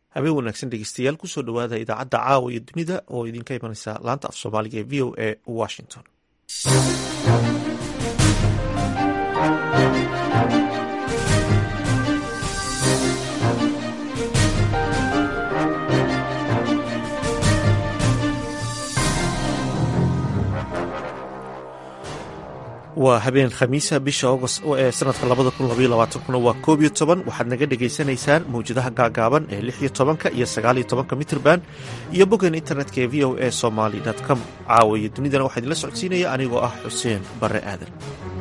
habeen wanaagsan dhegeystayaal kusoo dhowaada idaacadda caawa iyo dunida oo idinka imanaysa laanta af soomaaliga ee v o a washington waa habeen khamiisa bisha agost ee sanadka labada kun labaiyo labaatankuna waa koob iyo toban waxaad naga dhagaysanaysaan mawjadaha gaagaaban ee lix iyo tobanka iyo sagaaliyo tobanka mitrban iyo boggan internetka ee v o a somaly com caawa iyo dunidana waxaa idinla socodsiinaya anigoo ah xuseen barre aadan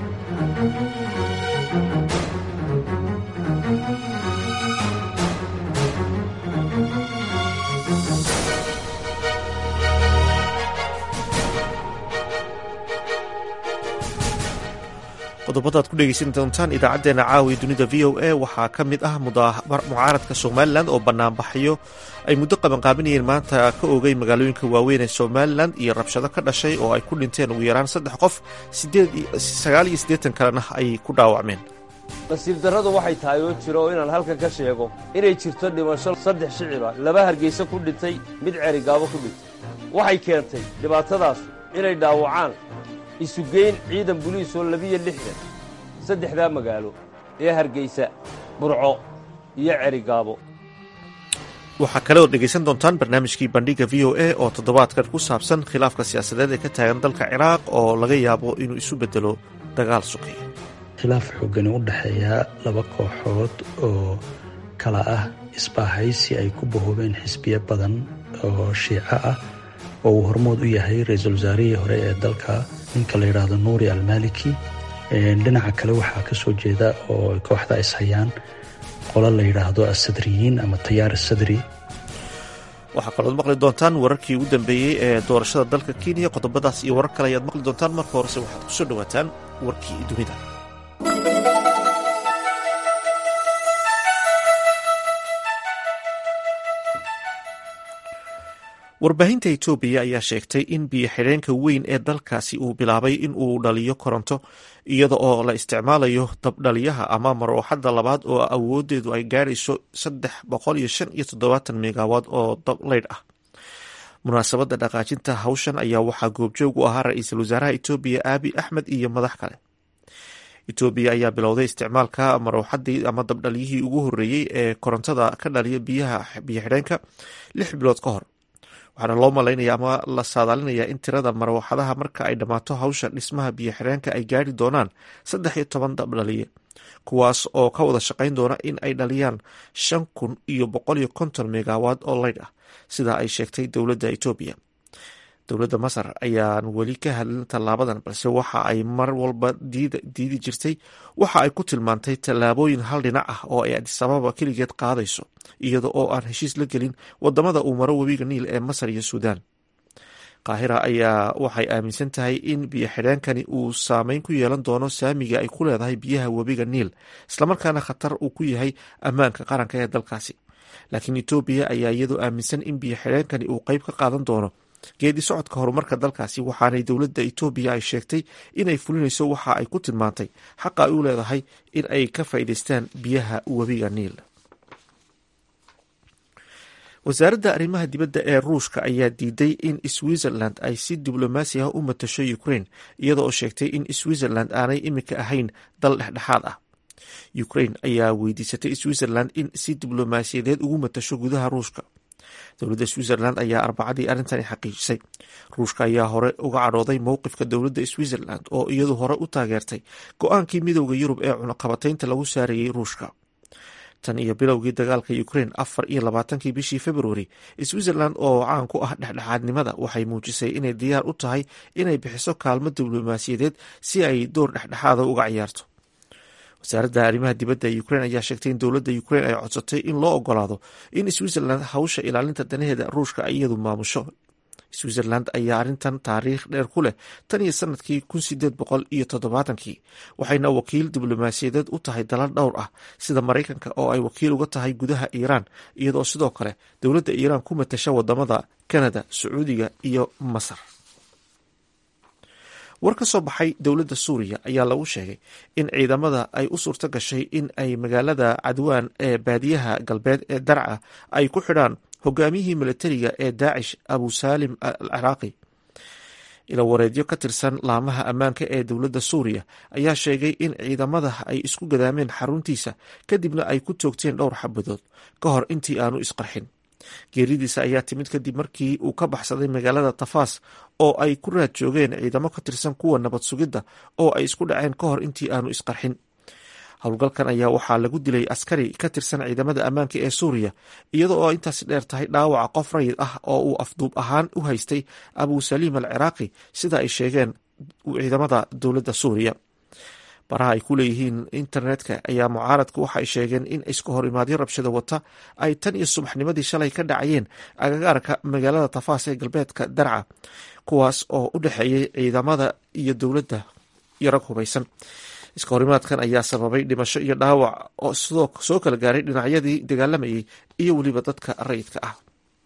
qodobada ad ku dhegeysan doontaan idaacadeena caawiya dunida v o a waxaa ka mid ah mucaaradka somalilan oo banaanbaxyo ay muddo qabanqaabinayeen maanta ka oogay magaalooyinka waaweyn ee somalilan iyo rabshado ka dhashay oo ay ku dhinteen ugu yaraan saddex qof sagaal iyo siddeetan kalena ay ku dhaawacmeen nasiib darradu waxay tahay oo jiro oo inaan halkan ka sheego inay jirto dhimasho saddex shiciba laba hargeysa ku dhintay mid cerigaabo ku dhintay waxay keentay dhibaatadaasu inay dhaawacaan isugeyn ciidan buliis oo labiyo lixdan saddexdaa magaalo ee hargeysa burco iyo cerigaabo waxaa kale ood dhegaysan doontaan barnaamijkii bandhiga v o a oo toddobaadkan ku saabsan khilaafka siyaasadeed ee ka taagan dalka ciraaq oo laga yaabo inuu isu beddelo dagaal suqeeya khilaaf xoogani u dhexeeya laba kooxood oo kala ah isbaahaysi ay ku bahoobeen xisbiyo badan oo shiico ah oo uu hormood u yahay ra-iisul wasaarihii hore ee dalka ninka la yidhaahdo nuuri almaliki dhinaca kale waxaa ka soo jeeda oo kooxda ishayaan qolo la yidhaahdo asadriyiin ama tayaar asadri waxaa kalood maqli doontaan wararkii ugu dambeeyey ee doorashada dalka kenya qodobadaas iyo warar kale ayaad maqli doontaan marka horese waxaad kusoo dhowaataan warkii dunida warbaahinta etoobiya ayaa sheegtay in biyo xidheenka weyn ee dalkaasi uu bilaabay in uu dhaliyo koronto iyada oo la isticmaalayo dabdhaliyaha ama marooxadda labaad oo awoodeedu ay gaarayso saddex boqol iyo shan iyo toddobaatan megawaad oo dableydh ah munaasabadda dhaqaajinta hawshan ayaa waxaa goobjoog u ahaa ra-iisul wasaaraha etoobiya aabi axmed iyo madax kale etoobiya ayaa bilowday isticmaalka marooxadii ama dabdhaliyihii ugu horreeyey ee korontada ka dhaliya biyaha biyo xidheenka lix bilood ka hor waxaana loo malaynaya ama la saadaalinayaa in tirada marwaxadaha marka ay dhammaato hawsha dhismaha biyo xidheenka ay gaari doonaan saddex iyo toban dabdhaliye kuwaas oo ka wada shaqayn doona in ay dhaliyaan shan kun iyo boqol iyo konton megawaad oo leydh ah sida ay sheegtay dowladda etoobiya dowladda masar ayaan weli ka hadlin tallaabadan balse waxa ay mar walba diidi jirtay waxa ay ku tilmaantay tallaabooyin hal dhinac ah oo ay adisababa keligeed qaadayso iyada oo aan heshiis la gelin wadamada uu maro webiga niil ee masar iyo suudaan qaahira ayaa waxay aaminsan tahay in biyo xidheenkani uu saameyn ku yeelan doono saamiga ay ku leedahay biyaha webiga niil islamarkaana khatar uu ku yahay ammaanka qaranka ee dalkaasi laakiin etoobiya ayaa iyadoo aaminsan in biyo xidheenkani uu qeyb ka qaadan doono geedi socodka horumarka dalkaasi waxaanay dowladda etoobiya ay sheegtay inay fulinayso waxa ay ku tilmaantay xaqa ay u leedahay in ay ka faa'iidaystaan biyaha webiga niil wasaaradda arrimaha dibadda ee ruushka ayaa diiday in switzerland ay si diblomaasi ah u matasho ukraine iyada oo sheegtay in switzerland aanay iminka ahayn dal dhexdhexaad ah ukraine ayaa weydiisatay switzerland in si diblomaasiyadeed ugu matasho gudaha ruushka dowladda switzerland ayaa arbacadii arrintani xaqiijisay ruushka ayaa hore uga cadhooday mowqifka dowladda switzerland oo iyadu hore u taageertay go-aankii midowda yurub ee cunaqabataynta lagu saarayey ruushka tan iyo bilowgii dagaalka ukraine afar iyo labaatankii bishii februari switzerland oo caan ku ah dhexdhexaadnimada waxay muujisay inay diyaar u tahay inay bixiso kaalmo diblomaasiyadeed si ay door dhexdhexaada uga ciyaarto wasaaradda arrimaha dibadda ee ukraine ayaa sheegtay in dowladda ukraine ay codsatay in loo ogolaado in switzerland hawsha ilaalinta danaheeda ruushka iyadu maamusho switzerland ayaa arrintan taariikh dheer ku leh tan iyo sanadkii kun sideed boqol iyo toddobaatankii waxayna wakiil diblomaasiyadeed u tahay dalal dhowr ah sida maraykanka oo ay wakiil uga tahay gudaha iiraan iyadoo sidoo kale dowladda iiraan ku matasha wadamada kanada sacuudiga iyo masar war ka soo baxay dowladda suuriya ayaa lagu sheegay in ciidamada ay u suurto gashay in ay magaalada cadwaan ee baadiyaha galbeed ee darca ay ku xidhaan hogaamiyihii militariga ee daacish abu saalim al ciraaqi ilawareedyo ka tirsan laamaha ammaanka ee dowladda suuriya ayaa sheegay in ciidamada ay isku gadaameen xaruntiisa kadibna ay ku toogteen dhowr xabadood ka hor intii aanu isqarxin geeridiisa ayaa timid kadib markii uu ka baxsaday magaalada tafaas oo ay ku raad joogeen ciidamo ka tirsan kuwa nabad sugidda oo ay isku dhaceen ka hor intii aanu isqarxin howlgalkan ayaa waxaa lagu dilay askari ka tirsan ciidamada ammaanka ee suuriya iyada oo intaasi dheer tahay dhaawaca qof rayid ah oo uu afduub ahaan u haystay abu saliim al ciraaqi sida ay sheegeen ciidamada dowladda suuriya baraha ay ku leeyihiin internetka ayaa mucaaradku waxa ay sheegeen in iska hor imaadyo rabshada wata ay tan iyo subaxnimadii shalay ka dhacayeen agagaarka magaalada tafaas ee galbeedka darca kuwaas oo u dhexeeyey ciidamada iyo dowladda iyo rag hubaysan iska horimaadkan ayaa sababay dhimasho iyo dhaawac oo soo kala gaaray dhinacyadii dagaalamayay iyo weliba dadka rayidka ah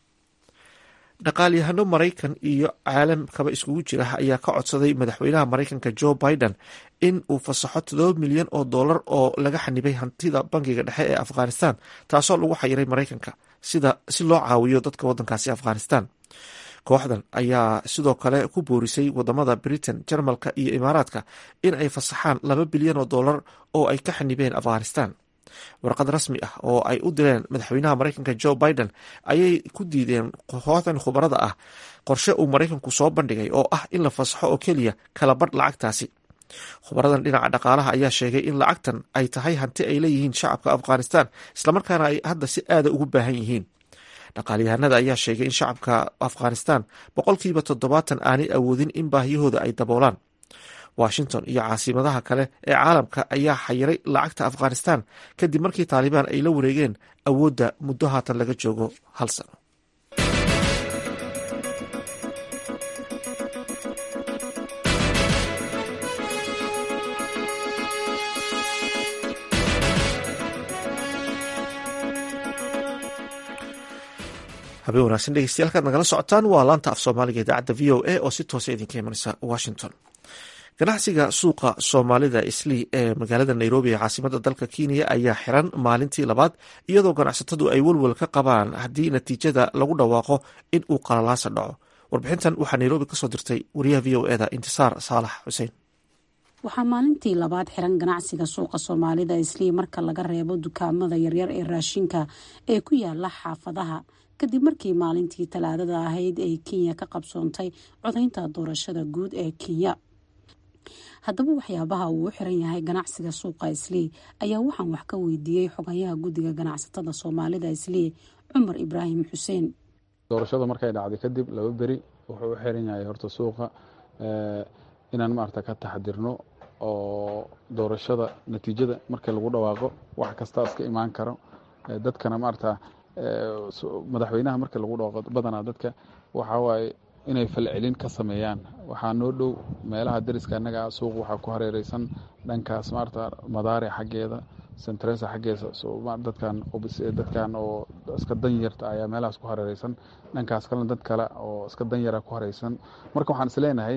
dhaqaalyahano maraykan iyo caalamkaba iskugu jira ayaa ka codsaday madaxweynaha maraykanka joe biden in uu fasaxo todoba milyan oo dollar oo laga xanibay hantida bangiga dhexe ee afghanistan taasoo lagu xayiray maraykanka sida si loo caawiyo dadka wadankaasi afghanistan kooxdan ayaa sidoo kale ku boorisay wadamada britain jarmalka iyo imaaraadka in ay fasaxaan laba bilyan oo dollar oo ay ka xanibeen afghanistan warqad rasmi ah oo ay u direen madaxweynaha maraykanka joe biden ayay ku diideen kooxdan khubarada ah qorshe uu maraykanku soo bandhigay oo ah in la fasaxo oo keliya kala badh lacagtaasi khubaradan dhinaca dhaqaalaha ayaa sheegay in lacagtan ay tahay hanti ay leeyihiin shacabka afghanistan islamarkaana ay hadda si aada ugu baahan yihiin dhaqaalyahanada ayaa sheegay in shacabka afghanistan boqolkiiba toddobaatan aanay awoodin in baahiyahooda ay daboolaan washington iyo caasimadaha kale ee caalamka ayaa xayiray lacagta afghanistan kadib markii taalibaan ay la wareegeen awoodda muddo haatan laga joogo hal sano habeen wanaagsan dhegeystayaal kaad nagala socotaan waa laanta af soomaaliga idaacadda v o a oo si toosa idinka imanaysa washington ganacsiga suuqa soomaalida islii ee magaalada nairobi ee caasimada dalka kenya ayaa xiran maalintii labaad iyadoo ganacsatadu ay welwel ka qabaan haddii natiijada lagu dhawaaqo in uu qalalaasa dhaco warbixintan waxaa nairobi kasoo dirtay wariyaha v o eda intisaar saalax xuseen waxaa maalintii labaad xiran ganacsiga suuqa soomaalida islii marka laga reebo dukaamada yaryar ee raashinka ee ku yaala xaafadaha kadib markii maalintii talaadada ahayd ay kenya ka qabsoontay codaynta doorashada guud ee kenya haddaba waxyaabaha uu u xiran yahay ganacsiga suuqa islii ayaa waxaan wax ka weydiiyey xogayaha guddiga ganacsatada soomaalida islii cumar ibraahim xuseen doorashada markay dhacday kadib laba beri wuxuu u xiran yahay horta suuqa inaan maarata ka taxadirno oo doorashada natiijada markii lagu dhawaaqo wax kastaa iska imaan karo dadkana maarata madaxweynaha markii lagu dhawaaqo badanaa dadka waxaa waaye inay falcelin ka sameeyaan waxaa noo dhow meelaha dariska annaga suuq waxaa ku hareereysan dhankaas maarata madaare xaggeeda centresa xaggeesa dadkan dadkan oo iska danyarta ayaa meelahaas ku hareereysan dhankaas kalena dad kale oo iska danyara ku hareysan marka waxaan isleenahay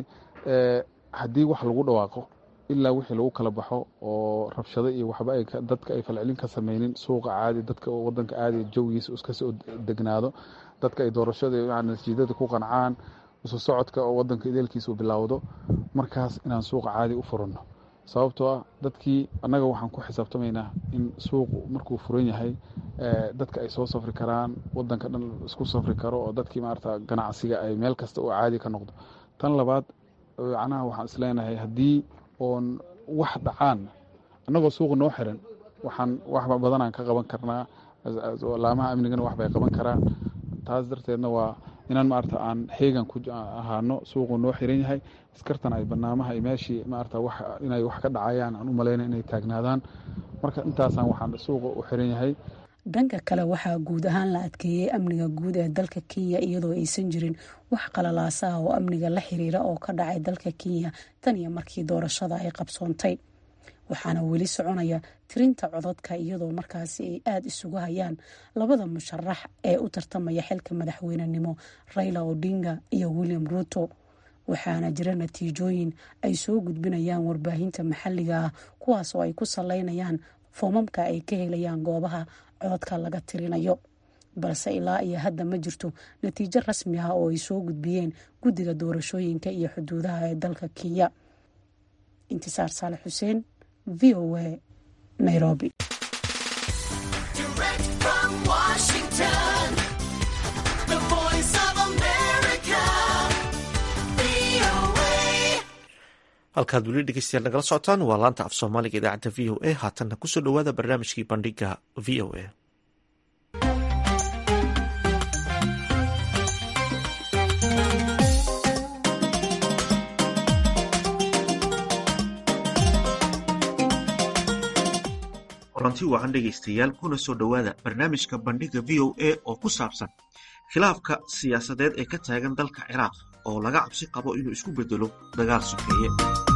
haddii wax lagu dhawaaqo ilaa wixii lagu kala baxo oo rabshado iyo waxba ay dadka ay falcelin ka sameynin suuqa caadi dadka wadanka caadi jawigiisa iska soo degnaado dadka ay doorashada natiijada ku qancaan isu socodka oo wadanka ideelkiisa u bilowdo markaas inaan suuqa caadi u furano sababtoo ah dadkii annaga waxaan ku xisaabtamaynaa in suuqu markuu furan yahay dadka ay soo safri karaan wadanka dhan isku safri karo oo dadkii maarata ganacsiga ay meel kasta oo caadi ka noqdo tan labaad macnaha waxaan isleenahay haddii oon wax dhacaan annagoo suuqa noo xiran waxaan wax badanaan ka qaban karnaa laamaha amnigana wax bay qaban karaan taas darteedna waa inaan maarata aan xeegan ku ahaano suuqu noo xiran yahay iskartan ay banaamaha iyo meeshii maarata wax inay wax ka dhacayaan aan u malayna inay taagnaadaan marka intaasaan waxaan suuqa u xiran yahay dhanka kale waxaa guud ahaan la adkeeyey amniga guud ee dalka kenya iyadoo aysan jirin wax qalalaasa ah oo amniga la xiriira oo ka dhacay dalka kenya tan iyo markii doorashada ay qabsoontay waxaana weli soconaya tirinta codadka iyadoo markaasi ay aada isugu hayaan labada musharax ee u tartamaya xilka madaxweynenimo raila odinga iyo william ruuto waxaana jira natiijooyin ay soo gudbinayaan warbaahinta maxalliga ah kuwaas oo ay ku saleynayaan foomamka ay ka helayaan goobaha cododka laga tirinayo balse ilaa iyo hadda ma jirto natiijo rasmi ah oo ay soo gudbiyeen guddiga doorashooyinka iyo xuduudaha ee dalka kenya intisaar saale xuseen v o a nairobi halkaad weli dhegeystayaal nagala socotaan waa laanta af soomaaliga idaacadda v o a haatanna kusoo dhowaada barnaamijkii bandhiga v o a kulanti wacan dhegaystayaal kuna soo dhowaada barnaamijka bandhiga v o a oo ku saabsan khilaafka siyaasadeed ee ka taagan dalka ciraaq oo laga cabsi qabo inuu isku bedelo dagaal sokeeye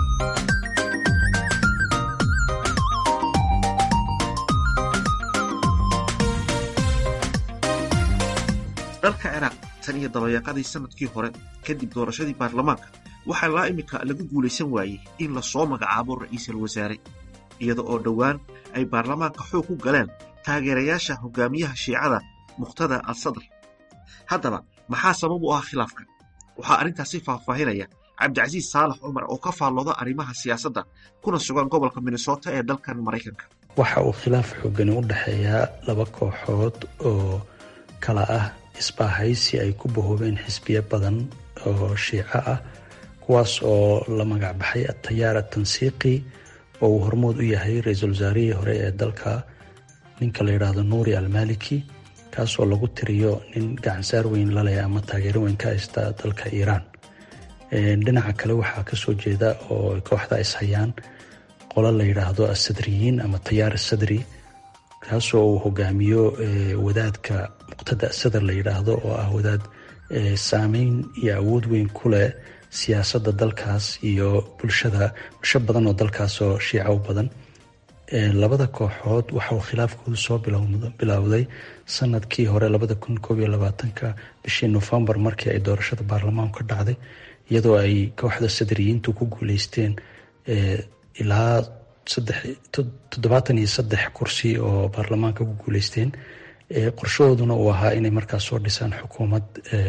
dalka ciraaq tan iyo dabayaaqadii sanadkii hore kadib doorashadii baarlamaanka waxaa laa iminka lagu guulaysan waayey in lasoo magacaabo ra'iisul wasaare iyada oo dhowaan ay baarlamaanka xoog ku galeen taageerayaasha hogaamiyaha shiicada mukhtada al sadr haddaba maxaa sabab u ah khilaafkan waxaa arrintaasi faahfaahinaya cabdicasiis saalax cumar oo ka faallooda arrimaha siyaasadda kuna sugan gobolka minnesota ee dalkan maraykanka waxa uu khilaaf xoogani u dhexeeyaa laba kooxood oo kala ah isbaahaysi ay ku bahoobeen xisbiyo badan oo shiico ah kuwaas oo la magacbaxay atayaar atansiiqi oo uu hormood u yahay ra-iisul wasaarihii hore ee dalka ninka la yidhaahdo nuuri almaliki kaasoo lagu tiriyo nin gacansaar weyn laleh ama taageero weyn ka haysta dalka iiraan dhinaca kale waxaa kasoo jeeda oo kooxda ishayaan qolo la yidhaahdo asadriyiin ama tayaar asadri kaasoo uu hogaamiyo wadaadka muqtada sadar la yidhaahdo oo ah wadaad saameyn iyo awood weyn ku leh siyaasadda dalkaas iyo bulshada bulsho badan oo dalkaas oo shiica u badan labada kooxood waxauu khilaafkoodu soo bilowday sanadkii hore labada kun koob iyo labaatanka bishii nofembar markii ay doorashada baarlamaanku ka dhacday iyadoo ay kooxda sadriyiintu ku guuleysteen ilaa toddobaatan iyo saddex kursi oo baarlamaanka ku guuleysteen qorshahooduna uu ahaa inay markaas soo dhisaan xukuumad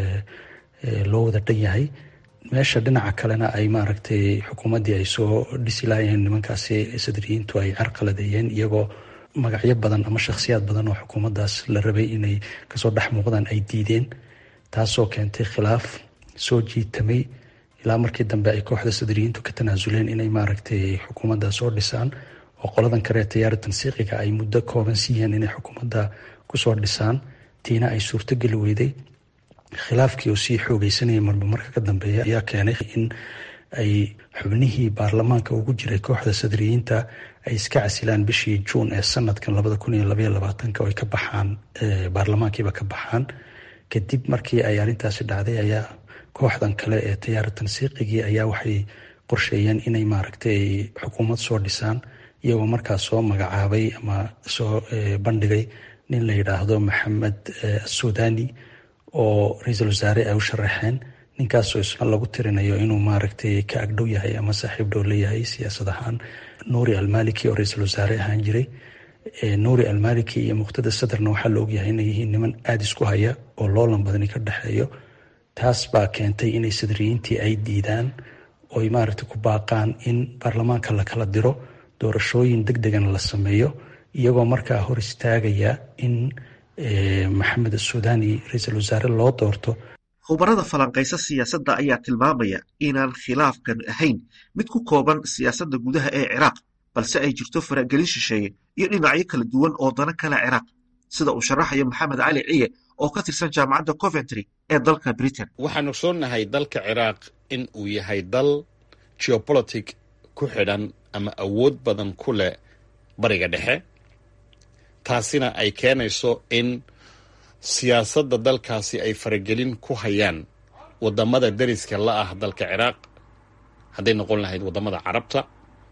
loo wada dhan yahay meesha dhinaca kalena ay maaragtay xukuumaddii ay soo dhisi laayeen nimankaasi sadriyiintu ay carqaladeeyeen iyagoo magacyo badan ama shakhsiyaad badan oo xukuumaddaas la rabay inay kasoo dhex muuqdaan ay diideen taasoo keentay khilaaf soo jiitamay ilaa markii dambe ay kooxda sadriyiintu ka tanaasuleen inay maaragtay xukuumadda soo dhisaan oo qoladan kale tayaara tansiiqiga ay muddo kooban siiyeen inay xukuumadda kusoo dhisaan tiina ay suurtogeli weyday khilaafkii oo sii xoogeysanaya marba marka ka dambeeya ayaa keenay in ay xubnihii baarlamaanka ugu jiray kooxda sadriyiinta ay iska casilaan bishii juun ee sanadkan labada kun iyo labaiyo labaatanka oo ay ka baxaan baarlamaankiiba ka baxaan kadib markii ay arrintaasi dhacday ayaa kooxdan kale ee tayaara tansiiqigii ayaa waxay qorsheeyeen inay maaragtay xukuumad soo dhisaan iyagoo markaas soo magacaabay ama soo bandhigay nin la yidhaahdo maxamed asudani oo ra-iisul wasaare ay u sharaxeen ninkaasoo isna lagu tirinayo inuu maaragtay ka agdhow yahay ama saaxiib dhow leeyahay siyaasad ahaan nuuri almaliki oo ra-iisul wasaare ahaan jiray nuuri almaliki iyo muqtada sadarna waxaa la ogyahay inay yihiin niman aada isku haya oo loolan badani ka dhexeeyo taas baa keentay inay sadriyiintii ay diidaan oy maaragtay ku baaqaan in baarlamaanka la kala diro doorashooyin deg degana la sameeyo iyagoo markaa hor istaagaya in maxamed asudani ra-iisul wasaare loo doorto khubarada falanqaysa siyaasadda ayaa tilmaamaya inaan khilaafkan ahayn mid ku kooban siyaasadda gudaha ee ciraaq balse ay jirto faragelin shisheeye iyo dhinacyo kala duwan oo dana kale ciraaq sida uu sharaxayo maxamed cali ciye oo ka tirsan jaamacadda coventry ee dalka britain waxaanu soonahay dalka ciraaq in uu yahay dal geopolitic ku xidhan ama awood badan ku leh bariga dhexe taasina ay keenayso in siyaasadda dalkaasi ay faragelin ku hayaan waddamada dariska la ah dalka ciraaq hadday noqon lahayd waddamada carabta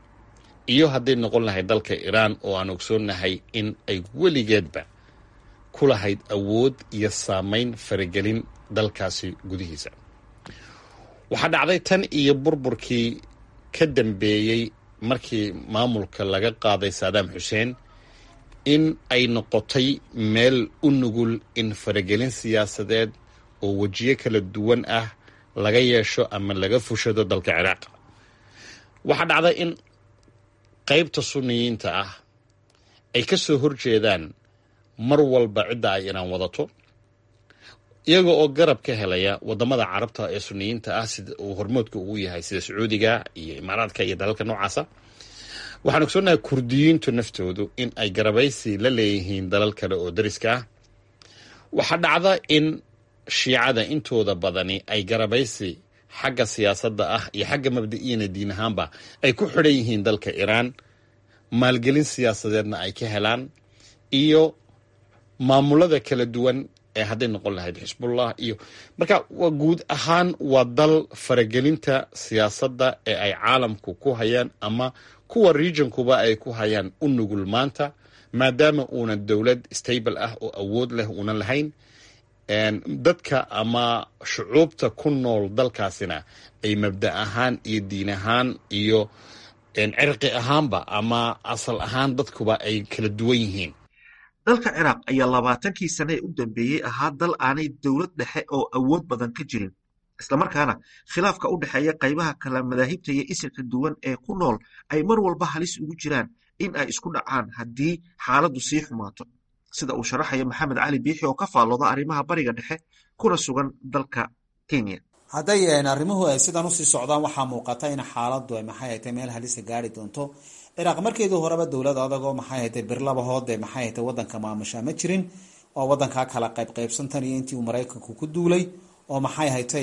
iyo hadday noqon lahayd dalka iiraan oo aan ogsoonnahay in ay weligeedba ku lahayd awood iyo saameyn faragelin dalkaasi gudihiisa waxaa dhacday tan iyo burburkii ka dambeeyey markii maamulka laga qaaday saadaam xuseen in ay noqotay meel u nugul in faragelin siyaasadeed oo wejiyo kala duwan ah laga yeesho ama laga fushado dalka ciraaq waxaa dhacday in qaybta sunniyiinta ah ay ka soo horjeedaan mar walba cidda ay inaan wadato iyaga oo garab ka helaya wadamada carabta ee suniyiinta ah sida uu hormoodka ugu yahay sida sacuudiga iyo imaaraadka iyo dalalka noocaasa waxaan ogsoonnahay kurdiyiintu naftoodu in ay garabaysi la leeyihiin dalal kale oo dariska ah waxaa dhacda in shiicada intooda badani ay garabaysi xagga siyaasadda ah iyo xagga mabda'iyana diin ahaanba ay ku xidhan yihiin dalka iiraan maalgelin siyaasadeedna ay ka helaan iyo maamulada kala duwan ee hadday noqon lahayd xisbullah iyo marka waa guud ahaan waa dal faragelinta siyaasadda ee ay caalamku ku hayaan ama kuwa regionkuba ay ku hayaan u nugul maanta maadaama uunan dowlad stable ah oo awood leh uunan lahayn dadka ama shucuubta ku nool dalkaasina ay mabda ahaan iyo diin ahaan iyo cirqi ahaanba ama asal ahaan dadkuba ay kala duwan yihiin dalka ciraaq ayaa labaatankii sane ee u dambeeyey ahaa dal aanay dowlad dhexe oo awood badan ka jirin islamarkaana khilaafka u dhexeeya qaybaha kala madaahibta iyo isirka duwan ee ku nool ay mar walba halis ugu jiraan in ay isku dhacaan haddii xaaladdu sii xumaato sida uu sharaxayo maxamed cali biixi oo ka faallooda arrimaha bariga dhexe kuna sugan dalka kenya hadday arrimuhu ay sidan usii socdaan waxaa muuqata in xaaladdu ay maxay haytay meel halisa gaari doonto ciraaq markeedii horeba dowlad adagoo maxay haytay birlabahoode maxay haytay wadanka maamusha ma jirin oo wadankaa kala qaybqaybsantan iyo intii uu maraykanku ku duulay oo maxay haytay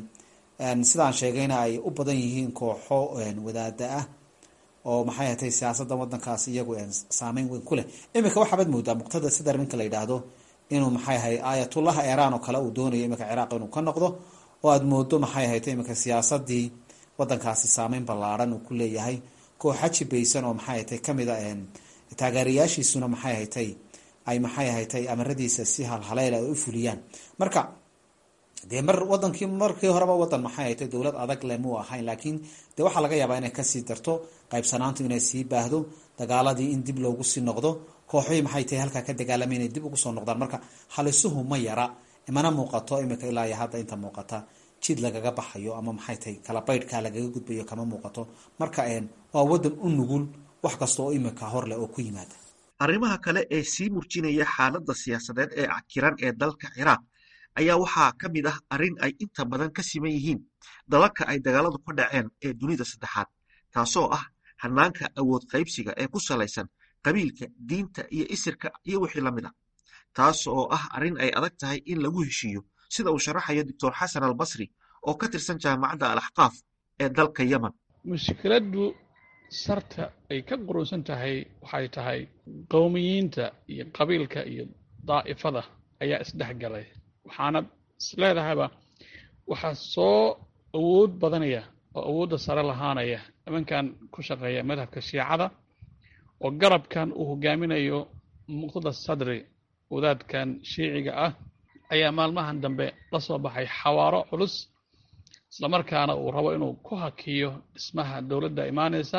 sidaan sheegayna ay u badan yihiin kooxo wadaada ah oo maxay haytay siyaasadda wadankaas iyagu saameyn weyn ku leh iminka waxaabaad moodaa muqtada sidar ninka la yidhaahdo inuu maxay ahay aayatullaha iiraan oo kale uu doonayo iminka ciraaq inuu ka noqdo oo aada moodo maxay haytay iminka siyaasadii wadankaasi saameyn ballaaran uu ku leeyahay kooxa jibaysan oo maxay haytay kamid a taageerayaashiisuna maxay haytay ay maxay haytay amaradiisa si halhaleyla ay u fuliyaan marka dee mar wadankii markii horeba wadan maxay haytay dowlad adag le muu ahayn laakiin dee waxaa laga yaabaa inay kasii darto qaybsanaantu inay sii baahdo dagaaladii in dib loogu sii noqdo kooxihii maxay tahay halkaa ka dagaalamay inay dib ugu soo noqdaan marka halisuhu ma yara imana muuqato imika ilaa iyo hadda inta muuqata jid lagaga baxayo ama maxay tahay kala baydhkaa lagaga gudbayo kama muuqato marka waa wadan u nugul wax kasta oo imika hor leh oo ku yimaada arrimaha kale ee sii murjinaya xaaladda siyaasadeed ee cakiran ee dalka ciraaq ayaa waxaa ka mid ah arrin ay inta badan ka siman yihiin dalalka ay dagaaladu ka dhaceen ee dunida saddexaad taasoo ah hanaanka awood qaybsiga ee ku salaysan qabiilka diinta iyo isirka iyo wixii la mid a taas oo ah arrin ay adag tahay in lagu heshiiyo sida uu sharaxayo doctor xasan albasri oo ka tirsan jaamacadda al axqaaf ee dalka yemen mushkiladdu sarta ay ka qurusan tahay waxay tahay qowmiyiinta iyo qabiilka iyo daa'ifada ayaa isdhexgalay waxaana isleedahayba waxaa soo awood badanaya oo awoodda sare lahaanaya nimankan ku shaqeeya madhabka shiicada oo garabkan uu hogaaminayo muqtada sadri wadaadkan shiiciga ah ayaa maalmahan dambe la soo baxay xawaaro culus islamarkaana uu rabo inuu ku hakiyo dhismaha dowladda imaanaysa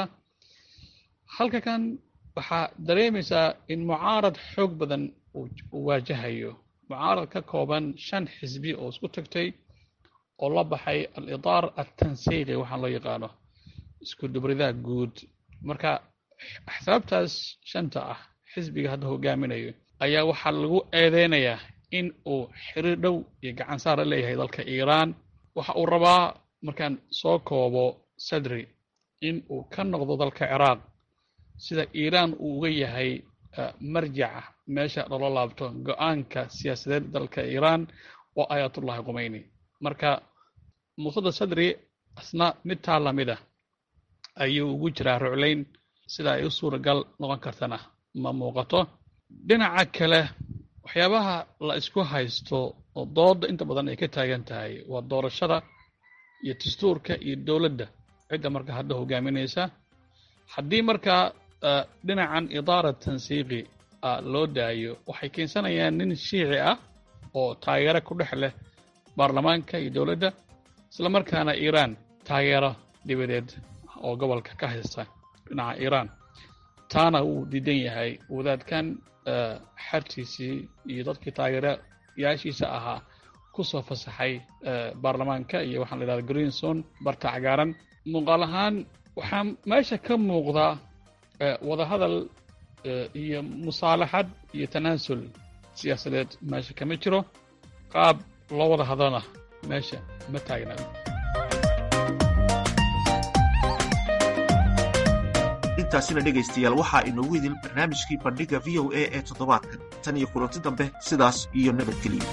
halka kan waxaa dareemaysaa in mucaarad xoog badan uu waajahayo mucaarad ka kooban shan xisbi oo isku tagtay oo la baxay al-idaar altansiiqi waxaan loo yaqaano isku dubridaa guud marka axsaabtaas shanta ah xisbiga hadda hogaaminayo ayaa waxaa lagu eedeynayaa in uu xiriir dhow iyo gacan saara leeyahay dalka iiraan waxa uu rabaa markaan soo koobo sadri in uu ka noqdo dalka ciraaq sida iiraan uu uga yahay marjaca meesha loola laabto go-aanka siyaasadeed dalka iiraan oo ayatullahi khumeyni marka muqtada sadri asna mid taa lamid a ayuu ugu jiraa ruclayn sida ay u suuragal noqon kartana ma muuqato dhinaca kale waxyaabaha la isku haysto oo dooda inta badan ay ka taagan tahay waa doorashada iyo dastuurka iyo dowladda cidda marka hadda hogaaminaysa haddii markaa dhinacan idaara tansiiqi loo daayo waxay keensanayaan nin shiici ah oo taageero ku dhex leh baarlamaanka iyo dowladda islamarkaana iiraan taageero dibadeed oo gobolka ka haysta dhinaca iiraan taana uu diidan yahay wadaadkan xartiisii iyo dadkii taageerayaashiisa ahaa ku soo fasaxay baarlamaanka iyo waxaan la yidhahda greenson barta cagaaran muuqaal ahaan waxaa meesha ka muuqda wadahadal iyo musaalaxad iyo tanaasul siyaasadeed meesha kama jiro qaab loo wada hadlana meesha ma taagna intaasina dhegaystayaal waxaa inoogu idil barnaamijkii bandhigga v o a ee toddobaadkan tan iyo kulanti dambe sidaas iyo nabadgeliya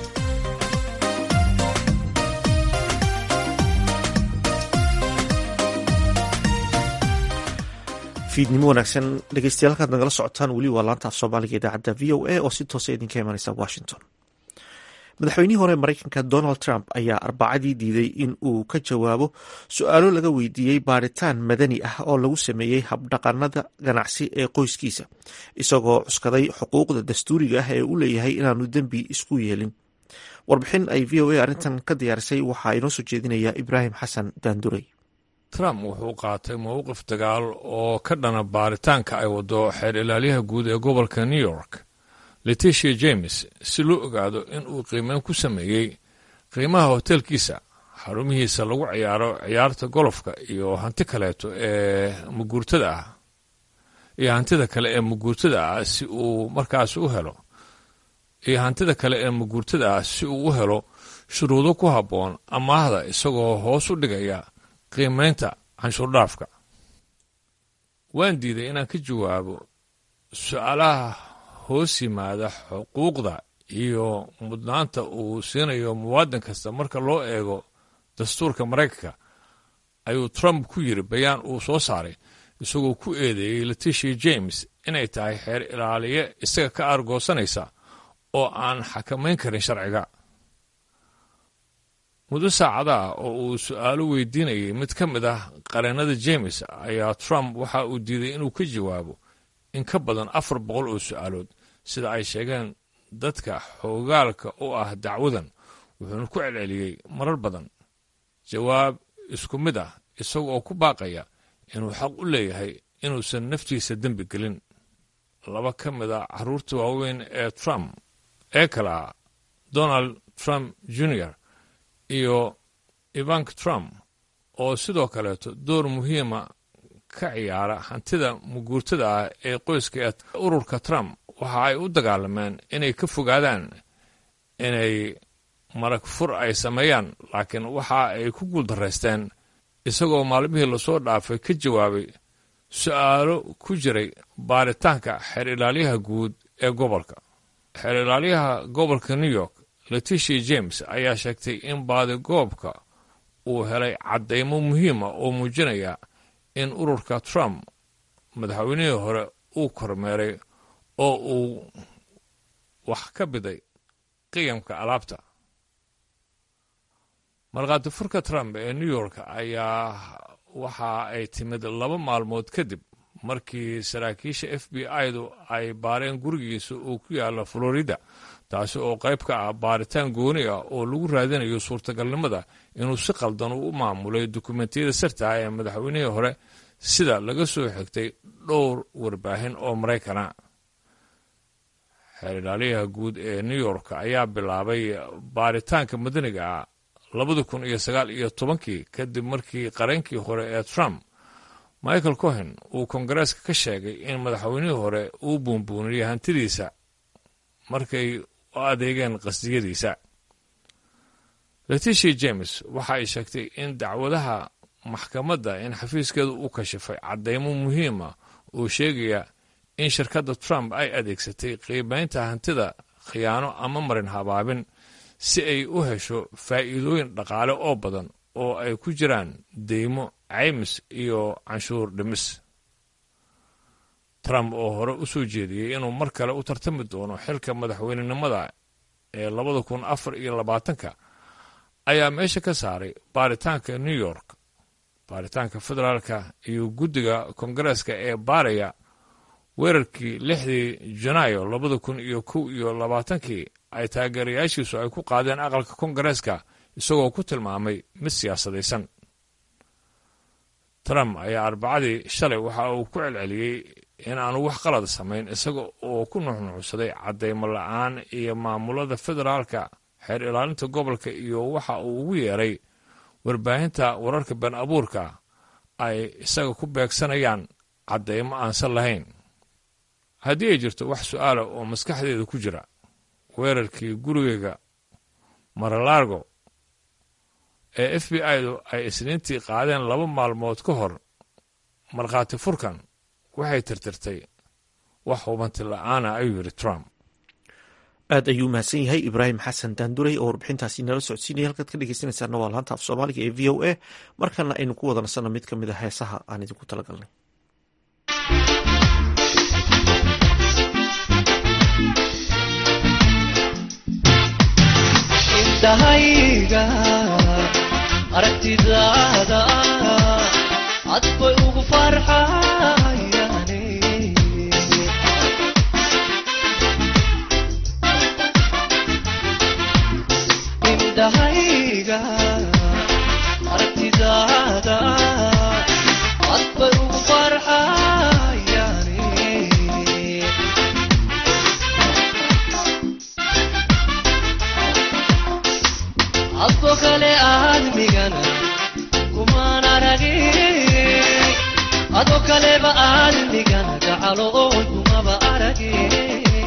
fiidnimo wanaagsan dhegeystayaal halkaad nagala socotaan weli waa laanta af soomaaliga idaacadda v o a oo si toosa idinka imanaysa washington madaxweynihii hore mareykanka donald trump ayaa arbacadii diiday in uu ka jawaabo su-aalo laga weydiiyey baaritaan madani ah oo lagu sameeyey habdhaqanada ganacsi ee qoyskiisa isagoo cuskaday xuquuqda dastuuriga ah ee u leeyahay inaanu dembi isku yeelin warbixin ay v o a arrintan ka diyaarisay waxaa inoo soo jeedinaya ibraahim xasan daanduray trump wuxuu qaatay mowqif dagaal oo ka dhana baaritaanka ay wado xeer ilaalyaha guud ee gobolka new york letitia james si loo ogaado in uu qiimeyn ku sameeyey qiimaha hotelkiisa xarumihiisa lagu ciyaaro ciyaarta golofka iyo hanti kaleeto ee muguurtada ah iyo hantida kale ee muguurtada ah si uu markaas u helo iyo hantida kale ee muguurtada ah si uu u helo shuruudo ku habboon amaahda isagoo hoos u dhigaya qiimeynta canshuurdhaafka waan diiday inaan ka jawaabo su-aalaha hoos yimaada xuquuqda iyo mudnaanta uu siinayo muwaadin kasta marka loo eego dastuurka maraykanka ayuu trump ku yiri bayaan uu soo saaray isagoo ku eedeeyey letitia james inay tahay xeer ilaaliye isaga ka aargoosanaysa oo aan xakamayn karin sharciga muddo saacada ah oo uu su-aalo weydiinayay mid ka mid ah qareennada james ayaa trump waxa uu diiday inuu ka jawaabo in ka badan afar boqol oo su-aalood sida ay sheegeen dadka xoogaalka u ah dacwadan wuxuuna ku celceliyey marar badan jawaab isku mid ah isaga oo ku baaqaya inuu xaq u leeyahay inuusan naftiisa dembi gelin laba ka mid a carruurta waaweyn ee trump ee kale ah donald trump junior iyo ivank trump oo sidoo kaleeto door muhiima ka ciyaara hantida muguurtada ah ee qoyska ee ururka trump waxa ay u dagaalameen inay ka fogaadaan inay marag fur ay sameeyaan laakiin waxa ay ku guuldaraysteen isagoo maalmihii lasoo dhaafay ka jawaabay su-aalo ku jiray baaritaanka xeer ilaalyaha guud ee gobolka xeer ilaalyaha gobolka new york letitia james ayaa sheegtay in baadigoobka uu helay caddaymo muhiima oo muujinaya in ururka trump madaxweynihii hore uu kormeeray oo uu wax ka biday qiyamka alaabta markhaati furka trump ee new york ayaa waxa ay timid laba maalmood kadib markii saraakiisha f b i-du ay baareen gurigiisa uu ku yaalla florida taasi oo qayb ka ah baaritaan gooni ah oo lagu raadinayo suurtagalnimada inuu si qaldan u maamulay dukumentiyada sirta ah ee madaxweynihii hore sida laga soo xigtay dhowr warbaahin oo maraykana xeer ilaaliyaha guud ee new york ayaa bilaabay baaritaanka madaniga ah labada kun iyo sagaal iyo tobankii kadib markii qareenkii hore ee trump michael cohen uu kongareeska ka sheegay in madaxweynihii hore uu buunbuuniyey hantidiisa markay u adeegeen qasdiyadiisa letitia james waxa ay sheegtay in dacwadaha maxkamadda in xafiiskeedu u kashifay caddaymo muhiima oo sheegaya in shirkadda trump ay adeegsatay qiimaynta hantida khiyaano ama marin habaabin si ay u hesho faa'iidooyin dhaqaale oo badan oo ay ku jiraan deymo caymis iyo canshuur dhimis trump oo hore u soo jeediyey inuu mar kale u tartami doono xilka madaxweynenimada ee labada kun afar iyo labaatanka ayaa meesha ka saaray baaritaanka new york baaritaanka federaalka iyo guddiga kongareeska ee baaraya weerarkii lixdii janaayo labada kun iyo kow iyo labaatankii ay taageerayaashiisu ay ku qaadeen aqalka kongareeska isagoo ku tilmaamay mid siyaasadaysan trump ayaa arbacadii shalay waxa uu ku celceliyey in aanu wax qalad samayn isaga oo ku nuxnuxsaday caddaymo la-aan iyo maamulada federaalka xeer ilaalinta gobolka iyo waxa uu ugu yeeray warbaahinta wararka been abuurka ay isaga ku beegsanayaan caddaymo aansan lahayn haddii ay jirto wax su-aala oo maskaxdeeda ku jira weerarkii gurigeyga maralaargo ee f b i-du ay isniintii qaadeen laba maalmood ka hor markhaati furkan waxay tirtirtay wax hubanti la-aana ayuu yidhi trump aad ayuu mahadsan yahay ibraahim xasan daanduray oo warbixintaasi nala socodsiinaya halkaad ka dhegeysanaysaana waa laanta af soomaaliga ee v o a markana aynu ku wada nasanno mid ka mid a heesaha aan idinku talagalnay indhahayga aragtidaada cad bay ugu farxayaane indhahayga aragtidaada cad bay ugu farxayaane adoo kale aadmigana kumaan aragin adoo kaleba aadmigana gacalo oon kumaba aragin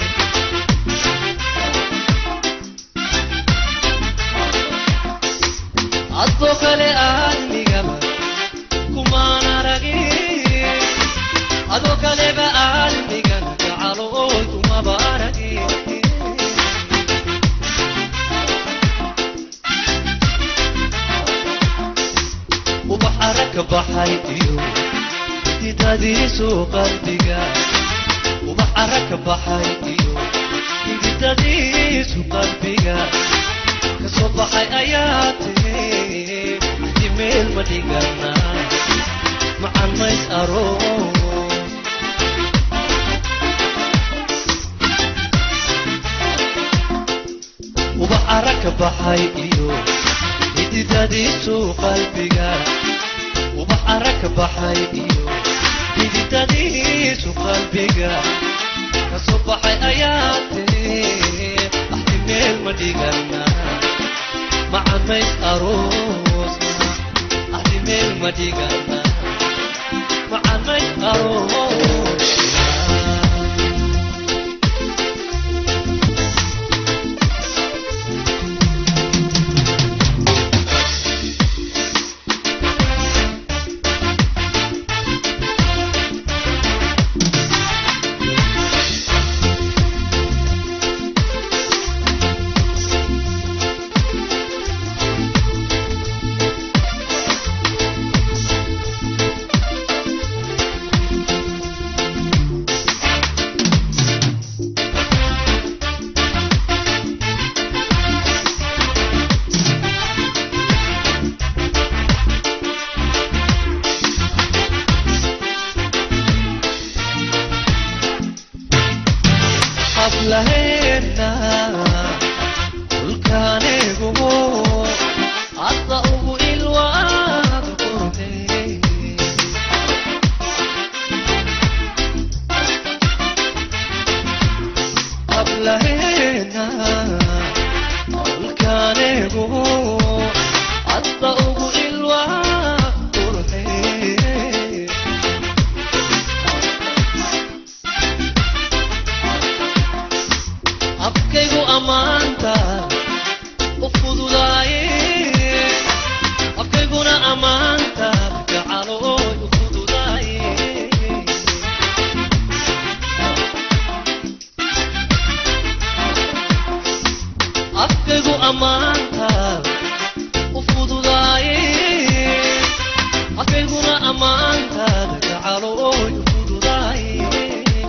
adoo kale aadmigaba kumaan aragin adoo kaleba aadmigana gacalo oon kumaba aragin ubax aragka baxay iyo hididadiisu qalbiga ubax aragka baxay iyo hididadiisu qalbiga kasoo baxay ayaa tiri hadi meel ma dhigana macan mays aroos ubax aragka baxay iyo hididadiisu qalbiga ubax aragka baxay iyo hididadiisu qalbiga kasoo baxay ayaa tiri axdi meel ma dhigana macamays aroosna axdi meel ma dhigana macamays aroosna hablaheena dhulkaanigu hadda ugu ilwaad qurde hablaheena dhulkaanigu hadda ugu ilwaad qurde afkaygu ammaanta u fududaaye afkayguna ammaanta gacalooy u fududaaye afkaygu ammaanta u fududaaye afkayguna ammaanta gacalooy u fududaaye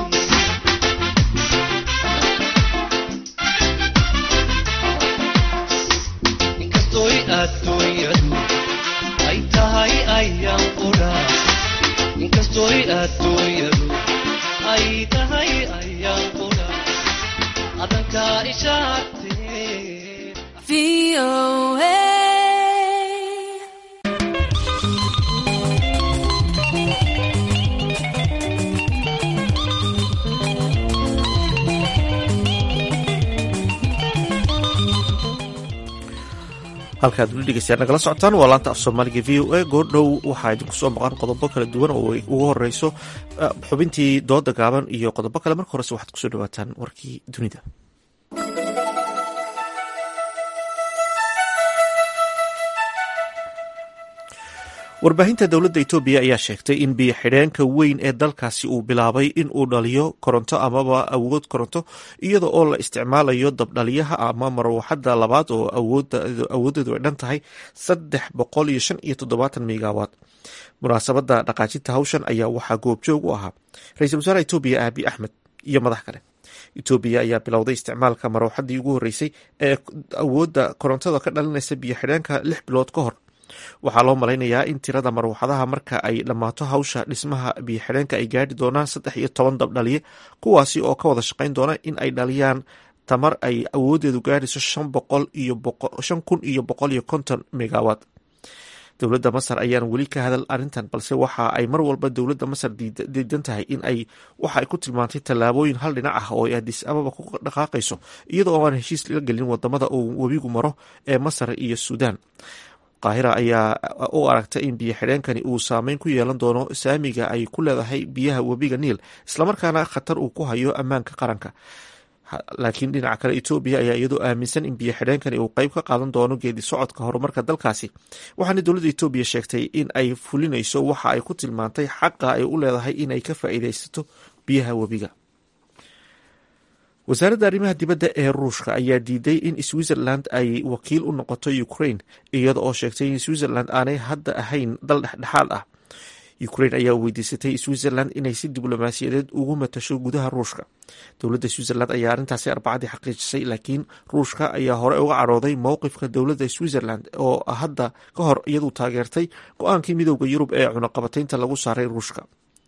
inkastoy adduunyadu ay tahay ayaan qudha inkastoy adduunyadu ay tahay ayaan qudha adankaa ishaagtee halkaad weli dhegeystayaal nagala socotaan waa laanta af soomaaliga v o a goordhow waxaa idinku soo maqan qodobo kala duwan oo ay ugu horeyso xubintii dooda gaaban iyo qodobo kale marka horese waxaad kusoo dhawaataan warkii dunida warbaahinta dowladda etoobiya ayaa sheegtay in biyo xidheenka weyn ee dalkaasi uu bilaabay in uu dhaliyo koronto amaba awood koronto iyada oo la isticmaalayo dabdhaliyaha ama marwaxada labaad oo awoodeedu ay dhan tahay saddex boqol iyo shan iyo toddobaatan megawatt munaasabada dhaqaajinta hawshan ayaa waxaa goobjoog u ahaa ra-iisul wasaare etoobiya aabi axmed iyo madax kale etoobiya ayaa bilowday isticmaalka marwaxadii ugu horreysay ee awoodda korontada ka dhalinaysa biyo xidheenka lix bilood ka hor waxaa loo malaynayaa in tirada marwaxadaha marka ay dhammaato hawsha dhismaha biyo xidheenka ay gaadhi doonaan saddex iyo toban dabdhaliye kuwaasi oo ka wada shaqayn doona in ay dhaliyaan tamar ay awoodeedu gaadhayso shan kun iyo boqol iyo konton megawatt dowladda masar ayaan weli ka hadal arrintan balse waxa ay mar walba dowladda masar diidan tahay in ay waxa ay ku tilmaantay tallaabooyin hal dhinac ah oo ay adis ababa ku dhaqaaqayso iyada oo aan heshiis laga gelin wadamada uu webigu maro ee masar iyo suudaan qaahira ayaa u aragtay in biyo xidheenkani uu saameyn ku yeelan doono saamiga ay ku leedahay biyaha webiga niil islamarkaana khatar uu ku hayo ammaanka qaranka laakiin dhinaca kale etoobiya ayaa iyadoo aaminsan in biyo xidheenkani uu qeyb ka qaadan doono geedi socodka horumarka dalkaasi waxaana dowladda etoobiya sheegtay in ay fulinayso waxa ay ku tilmaantay xaqa ay u leedahay inay ka faa'iidaysato biyaha webiga wasaaradda arrimaha dibadda ee ruushka ayaa diiday in switzerland ay wakiil u noqoto ukraine iyada oo sheegtay in switzerland aanay hadda ahayn dal dhexdhexaad ah ukraine ayaa weydiisatay switzerland inay si diblomaasiyadeed ugu matasho gudaha ruushka dowladda switzerland ayaa arrintaasi arbacadii xaqiijisay laakiin ruushka ayaa hore uga carooday mowqifka dowladda switzerland oo hadda ka hor iyadu taageertay go-aankii midooda yurub ee cunaqabataynta lagu saaray ruushka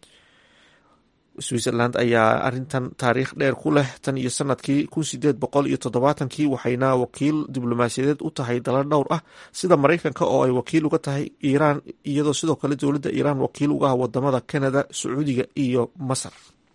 switzerland ayaa arintan taariikh dheer ku leh tan iyo sanadkii kun sideed boqol iyo toddobaatankii waxayna wakiil diblomaasiyadeed u tahay dala dhowr ah sida maraykanka oo ay wakiil uga tahay iiraan iyadoo sidoo kale dowladda iiraan wakiil uga ah wadamada canada sacuudiga iyo masar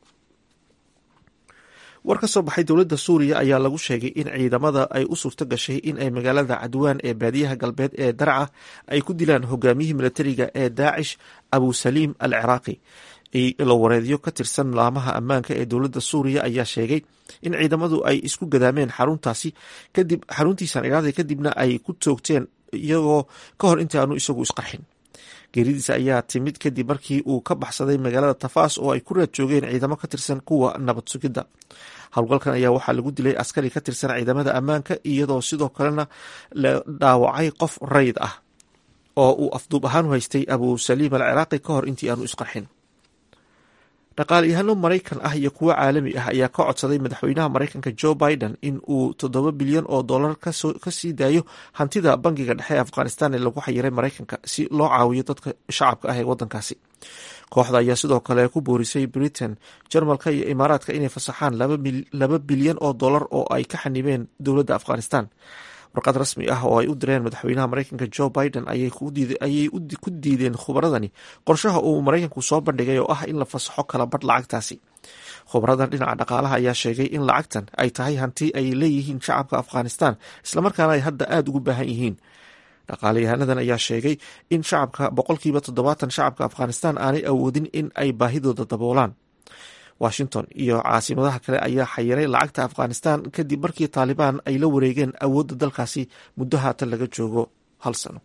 war ka soo baxay dowladda suuriya ayaa lagu sheegay in ciidamada ay u suurto gashay in ay magaalada cadwaan ee baadiyaha galbeed ee darca ay ku dilaan hogaamiyihii milatariga ee daacish abu saliim al ciraaqi ilo wareedyo ka tirsan laamaha ammaanka ee dowladda suuriya ayaa sheegay in ciidamadu ay isku gadaameen xaruntaasi kadib xaruntiisan idhaahda kadibna ay ku toogteen iyagoo ka hor intii aanu isagu isqarxin geeridiisa ayaa timid kadib markii uu ka baxsaday magaalada tafaas oo ay ku raad joogeen ciidamo ka tirsan kuwa nabad sugidda howlgalkan ayaa waxaa lagu dilay askari ka tirsan ciidamada ammaanka iyadoo sidoo kalena la dhaawacay qof rayd ah oo uu afduub ahaan u haystay abu saliim al ciraaqi ka hor intii aanu isqarxin dhaqaalayahaano maraykan ah iyo kuwo caalami ah ayaa ka codsaday madaxweynaha maraykanka joe biden in uu toddoba bilyan oo dollar ka sii daayo hantida bangiga dhexe ee afghanistan ee lagu xayiray maraykanka si loo caawiyo dadka shacabka ah ee wadankaasi kooxda ayaa sidoo kale ku boorisay britain jarmalka iyo imaaraadka inay fasaxaan laba bilyan oo dollar oo ay ka xanibeen dowladda afghanistan warqad rasmi ah oo ay u direen madaxweynaha maraykanka joe biden ayay ku diideen khubaradani qorshaha uu maraykanku soo bandhigay oo ah in la fasaxo kala badh lacagtaasi khubaradan dhinaca dhaqaalaha ayaa sheegay in lacagtan ay tahay hanti ay leeyihiin shacabka afghanistan islamarkaana ay hadda aada ugu baahan yihiin dhaqaalayahanadan ayaa sheegay in shacabka boqolkiiba toddobaatan shacabka afghanistan aanay awoodin in ay baahidooda daboolaan washington iyo caasimadaha kale ayaa xayiray lacagta afghanistan kadib markii taalibaan ay la wareegeen awoodda dalkaasi muddo haatan laga joogo hal sano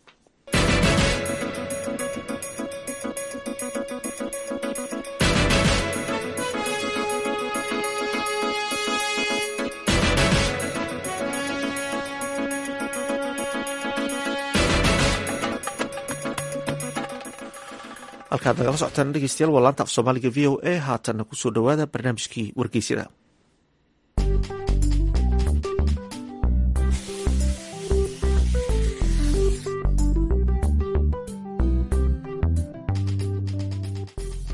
halkaad nagala socotaan dhegeystayaal waa laanta af soomaaliga v o a haatanna kusoo dhowaada barnaamijkii wargeysyada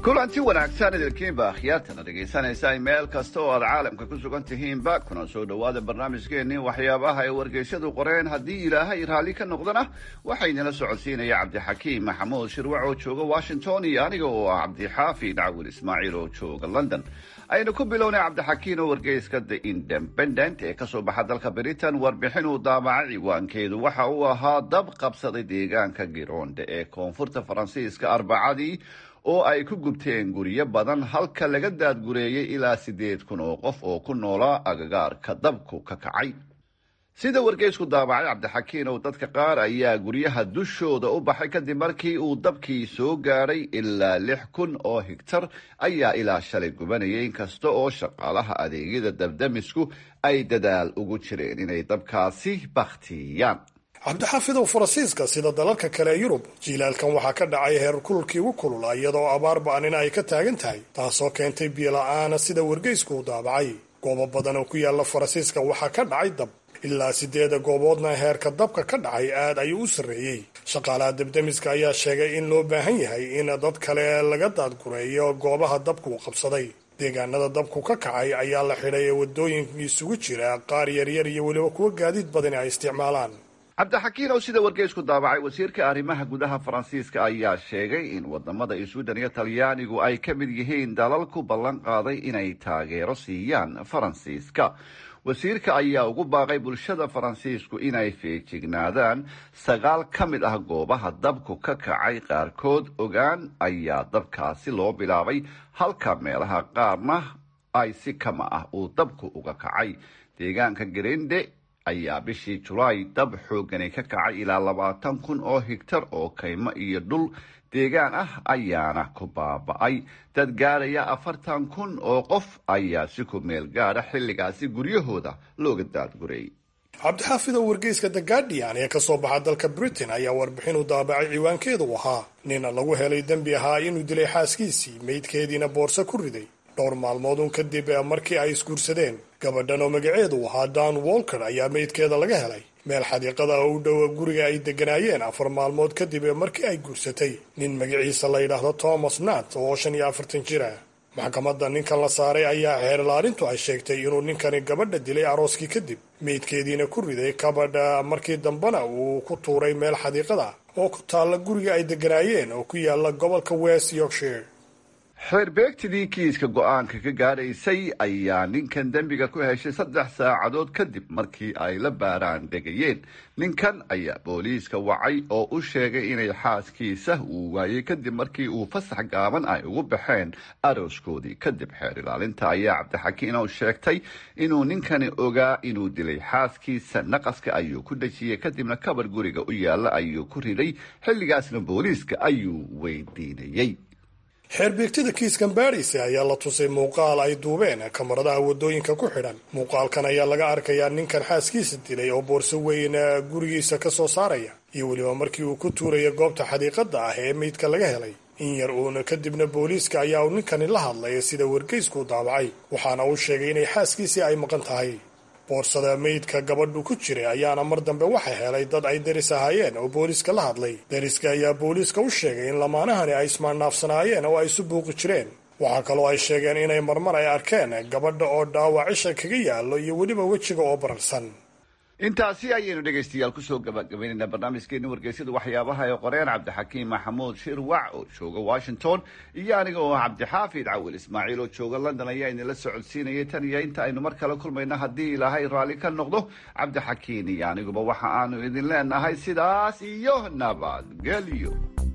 kulanti wanaagsan idinkiinba akhyaartana dhegaysanaysa meel kasta oo aad caalamka ku sugan tihiinba kuna soo dhowaada barnaamijkeennii waxyaabaha ay wargeysyadu qoreen haddii ilaahay raalli ka noqdana waxaynala socodsiinaya cabdixakiim maxamuud shirwac oo jooga washington iyo aniga oo ah cabdixaafid cawil ismaaciil oo jooga london aynu ku bilownay cabdixakiin oo wargeyska the independent ee kasoo baxa dalka britain warbixin uu daabacay ciwaankeedu waxa uu ahaa dab qabsaday deegaanka gironde ee koonfurta faransiiska arbacadii oo ay ku gubteen guryo badan halka laga daadgureeyey ilaa siddeed kun oo qof oo ku noolaa agagaarka dabku ka kacay sida wargeysku daabacay cabdixakiin oo dadka qaar ayaa guryaha dushooda u baxay kadib markii uu dabkii soo gaadhay ilaa lix kun oo higtar ayaa ilaa shalay gubanayay inkasta oo shaqaalaha adeegyada dabdamisku ay dadaal ugu jireen inay dabkaasi bakhtiyaan cabdixaafidow faransiiska sida dalalka kale ee yurub jiilaalkan waxaa ka dhacay heer kululkii ugu kulula iyadoo abaar ba-anina ay ka taagan tahay taasoo keentay biyola-aana sida wargeysku u daabacay goobo badan oo ku yaala faransiiska waxaa ka dhacay dab ilaa sideeda gooboodna heerka dabka ka dhacay aad ayuu u sarreeyey shaqaalaha debdemiska ayaa sheegay in loo baahan yahay in dad kale laga daadgureeyo goobaha dabku qabsaday deegaanada dabku ka kacay ayaa la xidhay ee wadooyinka isugu jira qaar yaryar iyo weliba kuwa gaadiid badani ay isticmaalaan cabdixakiin oo sida wargeysku daabacay wasiirka arrimaha gudaha faransiiska ayaa sheegay in wadamada sweden iyo talyaanigu ay ka mid yihiin dalal ku ballan qaaday inay taageero siiyaan faransiiska wasiirka ayaa ugu baaqay bulshada faransiisku inay feejignaadaan sagaal ka mid ah goobaha dabku ka kacay qaarkood ogaan ayaa dabkaasi loo bilaabay halka meelaha qaarna ay si kama ah uu dabku uga kacay deegaanka garende ayaa bishii julaay dab xoogani ka kacay ilaa labaatan kun oo higtar oo kaymo iyo dhul deegaan ah ayaana ku baaba-ay dad gaaraya afartan kun oo qof ayaa si ku meel gaadha xilligaasi guryahooda looga daadgureeyay cabdixaafid oo wargeyska the guardian ee kasoo baxa dalka britain ayaa warbixin u daabacay ciwaankeedu ahaa nina lagu helay dembi ahaa inuu dilay xaaskiisii meydkeediina boorso ku riday dhowr maalmoodun kadib markii ay isguursadeen gabadhan oo magaceedu ahaa dan walker ayaa meydkeeda laga helay meel xadiiqada oo u dhowa guriga ay degganaayeen afar maalmood kadib markii ay guursatay nin magaciisa la yidhaahdo thomas nat oo shan iyo afartan jir ah maxkamadda ninkan la saaray ayaa xeerlaarintu ay sheegtay inuu ninkani gabadha dilay arooskii kadib meydkeediina ku riday kabadha markii dambena uu ku tuuray meel xadiiqada oo ku taalla guriga ay degganaayeen oo ku yaala gobolka west yorkshire xeerbeegtidii kiiska go-aanka ka gaadhaysay ayaa ninkan dembiga ku heshay saddex saacadood kadib markii ay la baaraan degayeen ninkan ayaa booliiska wacay oo u sheegay inay xaaskiisa uu waayey kadib markii uu fasax gaaban ay ugu baxeen arooskoodii kadib xeer ilaalinta ayaa cabdixakiin oo sheegtay inuu ninkani ogaa inuu dilay xaaskiisa naqaska ayuu ku dhejiyey kadibna kabar guriga u yaalla ayuu ku riday xilligaasna booliiska ayuu weydiinayey xeerbeegtada kiiskan baadhaysa ayaa la tusay muuqaal ay duubeen kamaradaha waddooyinka ku xidhan muuqaalkan ayaa laga arkayaa ninkan xaaskiisa dilay oo boorso weyn gurigiisa ka soo saaraya iyo weliba markii uu ku tuuraya goobta xadiiqada ah ee meydka laga helay in yar uuna kadibna booliiska ayaa uu ninkani la hadlay sida wargeysku daabacay waxaana uu sheegay inay xaaskiisii ay maqan tahay boorsada meydka gabadhu ku jiray ayaana mar dambe waxa helay dad ay deris ahaayeen oo booliiska la hadlay deriska ayaa booliiska u sheegay in lamaanahani ay ismaannaafsanaayeen oo ay isu buuqi jireen waxaa kaloo ay sheegeen inay marmar ay arkeen gabadha oo dhaawac cisha kaga yaallo iyo weliba wejiga oo bararsan intaasi ayaynu dhegaystayaal kusoo gabagabaynaynaa barnaamijkeeni wargeysyada waxyaabaha ee qoreen cabdixakiim maxamuud shirwac oo jooga washington iyo aniga oo cabdixaafid cawil ismaaciil oo jooga london ayaa idinla socodsiinayay tan iyo inta aynu mar kale kulmayna haddii ilaahay raalli ka noqdo cabdixakiin iyo aniguba waxa aanu idin leenahay sidaas iyo nabadgelyo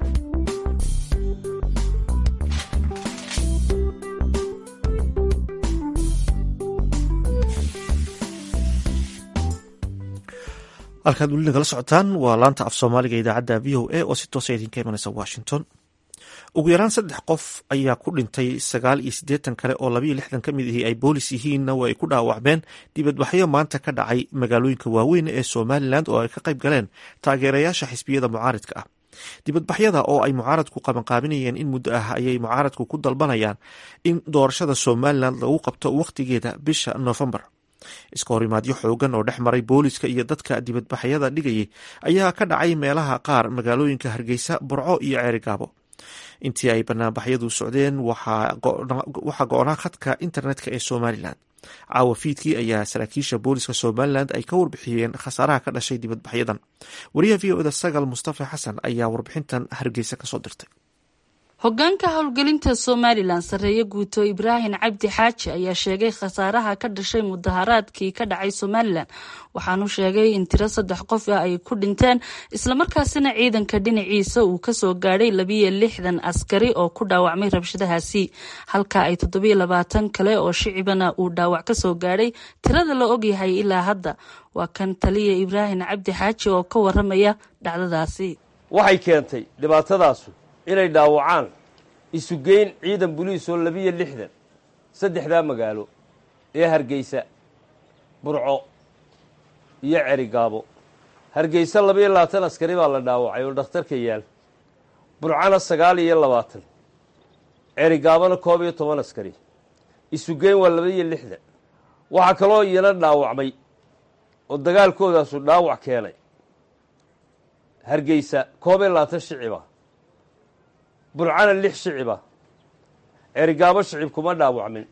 halkaad weli nagala socotaan waa laanta af soomaaliga idaacadda v o a oo si toosa idinka imanaysa washington ugu yaraan saddex qof ayaa ku dhintay sagaal iyo siddeetan kale oo labayo lixdan ka mid ahi ay boolis yihiinna waa ay ku dhaawacmeen dibadbaxyo maanta ka dhacay magaalooyinka waaweyn ee somalilan oo ay ka qayb galeen taageerayaasha xisbiyada mucaaridka ah dibadbaxyada oo ay mucaaradku qabanqaabinayeen in muddo ah ayay mucaaradku ku dalbanayaan in doorashada somalilan lagu qabto wakhtigeeda bisha noofembar iska horimaadyo xoogan oo dhex maray booliska iyo dadka dibadbaxyada dhigayay ayaa ka dhacay meelaha qaar magaalooyinka hargeysa burco iyo ceerigaabo intii ay banaanbaxyadu socdeen waxaa go-naa khadka internetka ee somalilan caawa fiidkii ayaa saraakiisha booliska somalilan ay ka warbixiyeen khasaaraha ka dhashay dibadbaxyadan wariyaha v o da sagal mustafa xasan ayaa warbixintan hargeysa kasoo dirtay hogaanka howlgelinta somalilan sarreeye guuto ibraahim cabdi xaaji ayaa sheegay khasaaraha ka dhashay mudaharaadkii ka dhacay somalilan waxaanu sheegay in tiro saddex qof ah ay ku dhinteen islamarkaasina ciidanka dhinaciisa uu kasoo gaadhay labiyo lixdan askari oo ku dhaawacmay rabshadahaasi halka ay toddobiyo labaatan kale oo shicibana uu dhaawac kasoo gaadhay tirada la ogyahay ilaa hadda waa kan taliya ibraahim cabdi xaaji oo ka waramaya dhacdadaasi waxay keentay dhibaatadaasu inay dhaawacaan isugeyn ciidan buliis oo labiyo lixdan saddexdaa magaalo ee hargeysa burco iyo cerigaabo hargeysa labayo labaatan askari baa la dhaawacay oo dhakhtarka yaal burcana sagaal iyo labaatan cerigaabona koob iyo toban askari isugeyn waa labaiyo lixdan waxaa kaloo iyana dhaawacmay oo dagaalkoodaasu dhaawac keenay hargeysa koob iyo labaatan shiciba burcana lix shiciba cerigaabo shicib kuma dhaawacmin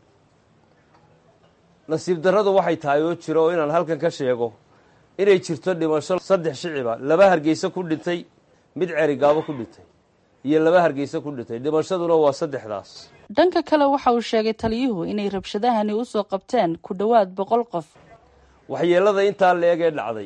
nasiib darradu waxay tahay oo jiro oo inaan halkan ka sheego inay jirto dhimasho saddex shiciba laba hargeysa ku dhintay mid cerigaabo ku dhintay iyo laba hargeysa ku dhintay dhimashaduna waa saddexdaas dhanka kale waxa uu sheegay taliyuhu inay rabshadahani usoo qabteen ku dhowaad boqol qof waxyeelada intaa la-eg ee dhacday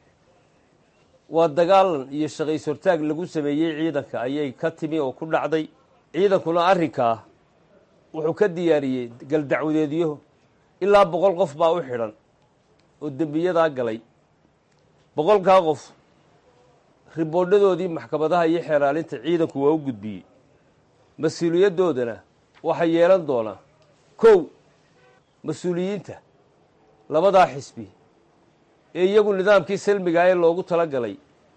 waa dagaalan iyo shaqays hortaag lagu sameeyey ciidanka ayay ka timi oo ku dhacday ciidankuna arrinkaa wuxuu ka diyaariyey galdacwadeedyo ilaa boqol qof baa u xidhan oo dembiyadaa galay boqolkaa qof riboodhadoodii maxkamadaha iyo xeeraalinta ciidanku waa u gudbiyey mas-uuliyadoodana waxaa yeelan doonaa kow mas-uuliyiinta labadaa xisbi ee iyagu nidaamkii salmigaa ee loogu tala galay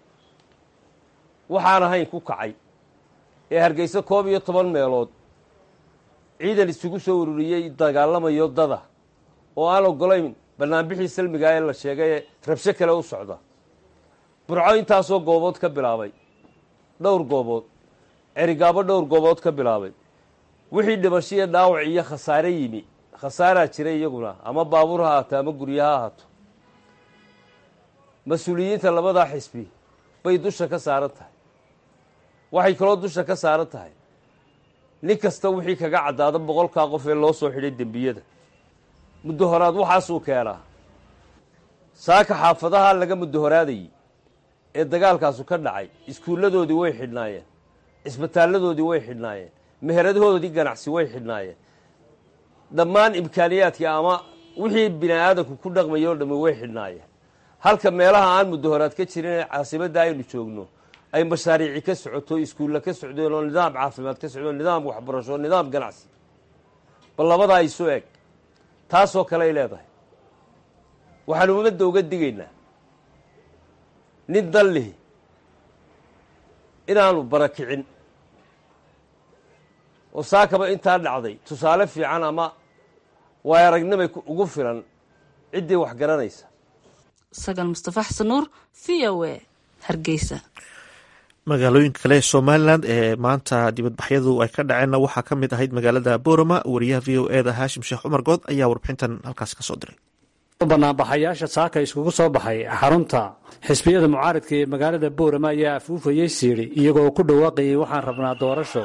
waxaan ahayn ku kacay ee hargeysa koob iyo toban meelood ciidan isugu soo ururiyey dagaalamayo dada oo aan ogolayn banaanbixii salmigaa ee la sheegay ee rabsho kale u socda burco intaasoo goobood ka bilaabay dhowr goobood cerigaabo dhowr goobood ka bilaabay wixii dhimashiyo dhaawac iyo khasaare yimi khasaaraa jira iyaguna ama baabuur ha haato ama guryo ha ahaato mas-uuliyiinta labadaa xisbi bay dusha ka saaran tahay waxay kaloo dusha ka saaran tahay nin kasta wixii kaga caddaada boqolkaa qof ee loo soo xidhay dembiyada muddo horaad waxaasuu keenaa saaka xaafadaha laga muddo horaadayey ee dagaalkaasu ka dhacay iskuulladoodii way xidhnaayeen cisbitaalladoodii way xidhnaayeen meheradahoodii ganacsi way xidhnaayeen dhammaan imkaaniyaadkii ama wixii bini aadanku ku dhaqmaya oo dhammi way xidhnaayeen halka meelaha aan muddo horaad ka jirin ee caasimadda aynu joogno ay mashaariici ka socoto iskuulla ka socdeen oo nidaam caafimaad ka socdo nidaam waxbarasho nidaam ganacsi bal labadaa isu eg taasoo kale ay leedahay waxaanu ummadda uga digaynaa nin dan lihi inaanu barakicin oo saakaba intaa dhacday tusaale fiican ama waay aragnimay ugu filan ciddii wax garanaysa sagal mustafa xasan nuur v o a hargeysa magaalooyinka kale ee somalilan ee maanta dibadbaxyadu ay ka dhaceenna waxaa ka mid ahayd magaalada borama wariyaha v o e da haashim sheekh cumar good ayaa warbixintan halkaas kasoo diray banaanbaxayaasha saaka iskugu soo baxay xarunta xisbiyada mucaaridka ee magaalada boorama ayaa afuufayey siidhi iyagoo ku dhawaaqayay waxaan rabnaa doorasho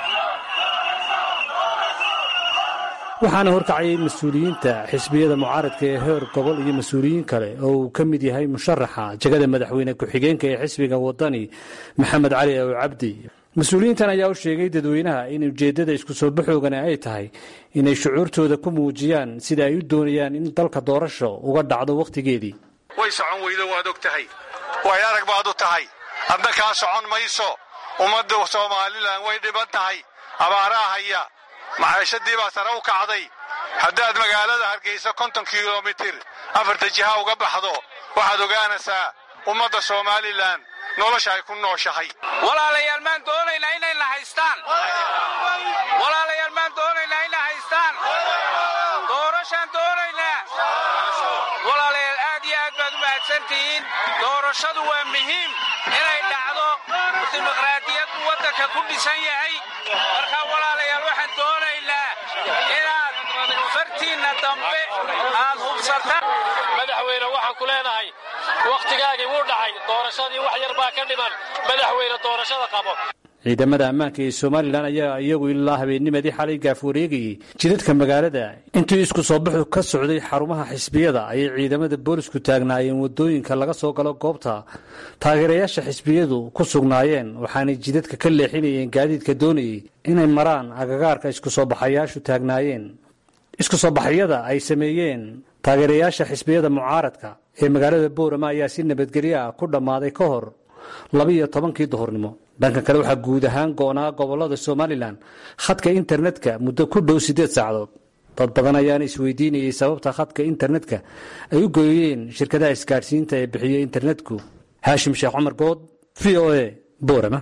waxaana horkacayay mas-uuliyiinta xisbiyada mucaaradka ee heer gobol iyo mas-uuliyiin kale oo uu ka mid yahay musharaxa jegada madaxweyne ku-xigeenka ee xisbiga wadani maxamed cali ow cabdi mas-uuliyiintan ayaa u sheegay dadweynaha in ujeeddada isku soo baxoogani ay tahay inay shucuurtooda ku muujiyaan sida ay u doonayaan in dalka doorasho uga dhacdo wakhtigeedii way socon weydo waad og tahay way arag baad u tahay adna kaa socon mayso ummadda somalilan way dhiban tahay abaaraa haya macaashadii baa sare u kacday haddaad magaalada hargeysa konton kilomitir afarta jiha uga baxdo waxaad ogaanaysaa ummadda somalilan nolosha ay ku nooshahay walaalayaal maan doonaynaa inayna haystaan walaalayaal maan doonaynaa inay haystaan doorashaan doonaynaa walaalayaal aad iyo aad baad u mahadsan mahadsantihiin doorashadu waa muhiim inay dhacdo dimuqraadiyad uu waddanka ku dhisan yahay marka walaalayaal waxaan doonaynaa inaad fartiinna dambe aad hubsataan madaxweyne waxaan ku leenahay wakhtigaagii wuu dhacay doorashadii wax yar baa ka dhiman madaxweyne doorashada qabo ciidamada ammaanka ee somalilan ayaa iyagu ilaa habeennimadii xalay gaaf wareegayey jidadka magaalada intii isku soo baxu ka socday xarumaha xisbiyada ayay ciidamada boolisku taagnaayeen wadooyinka laga soo galo goobta taageerayaasha xisbiyadu ku sugnaayeen waxaanay jidadka ka leexinayeen gaadiidka doonayey inay maraan agagaarka isku soo baxayaashu taagnaayeen isku soo baxyada ay sameeyeen taageerayaasha xisbiyada mucaaradka ee magaalada boorama ayaa si nabadgelyo ah ku dhammaaday ka hor labiiyo tobankii duhurnimo dhanka kale waxaa guud ahaan go'naa gobolada somalilan khadka internetka muddo ku dhow siddeed saacadood dad badan ayaana isweydiinayay sababta khadka internetka ay u gooyeen shirkadaha isgaadhsiinta ee bixiya internetku haashim sheekh cumar good v o a boorama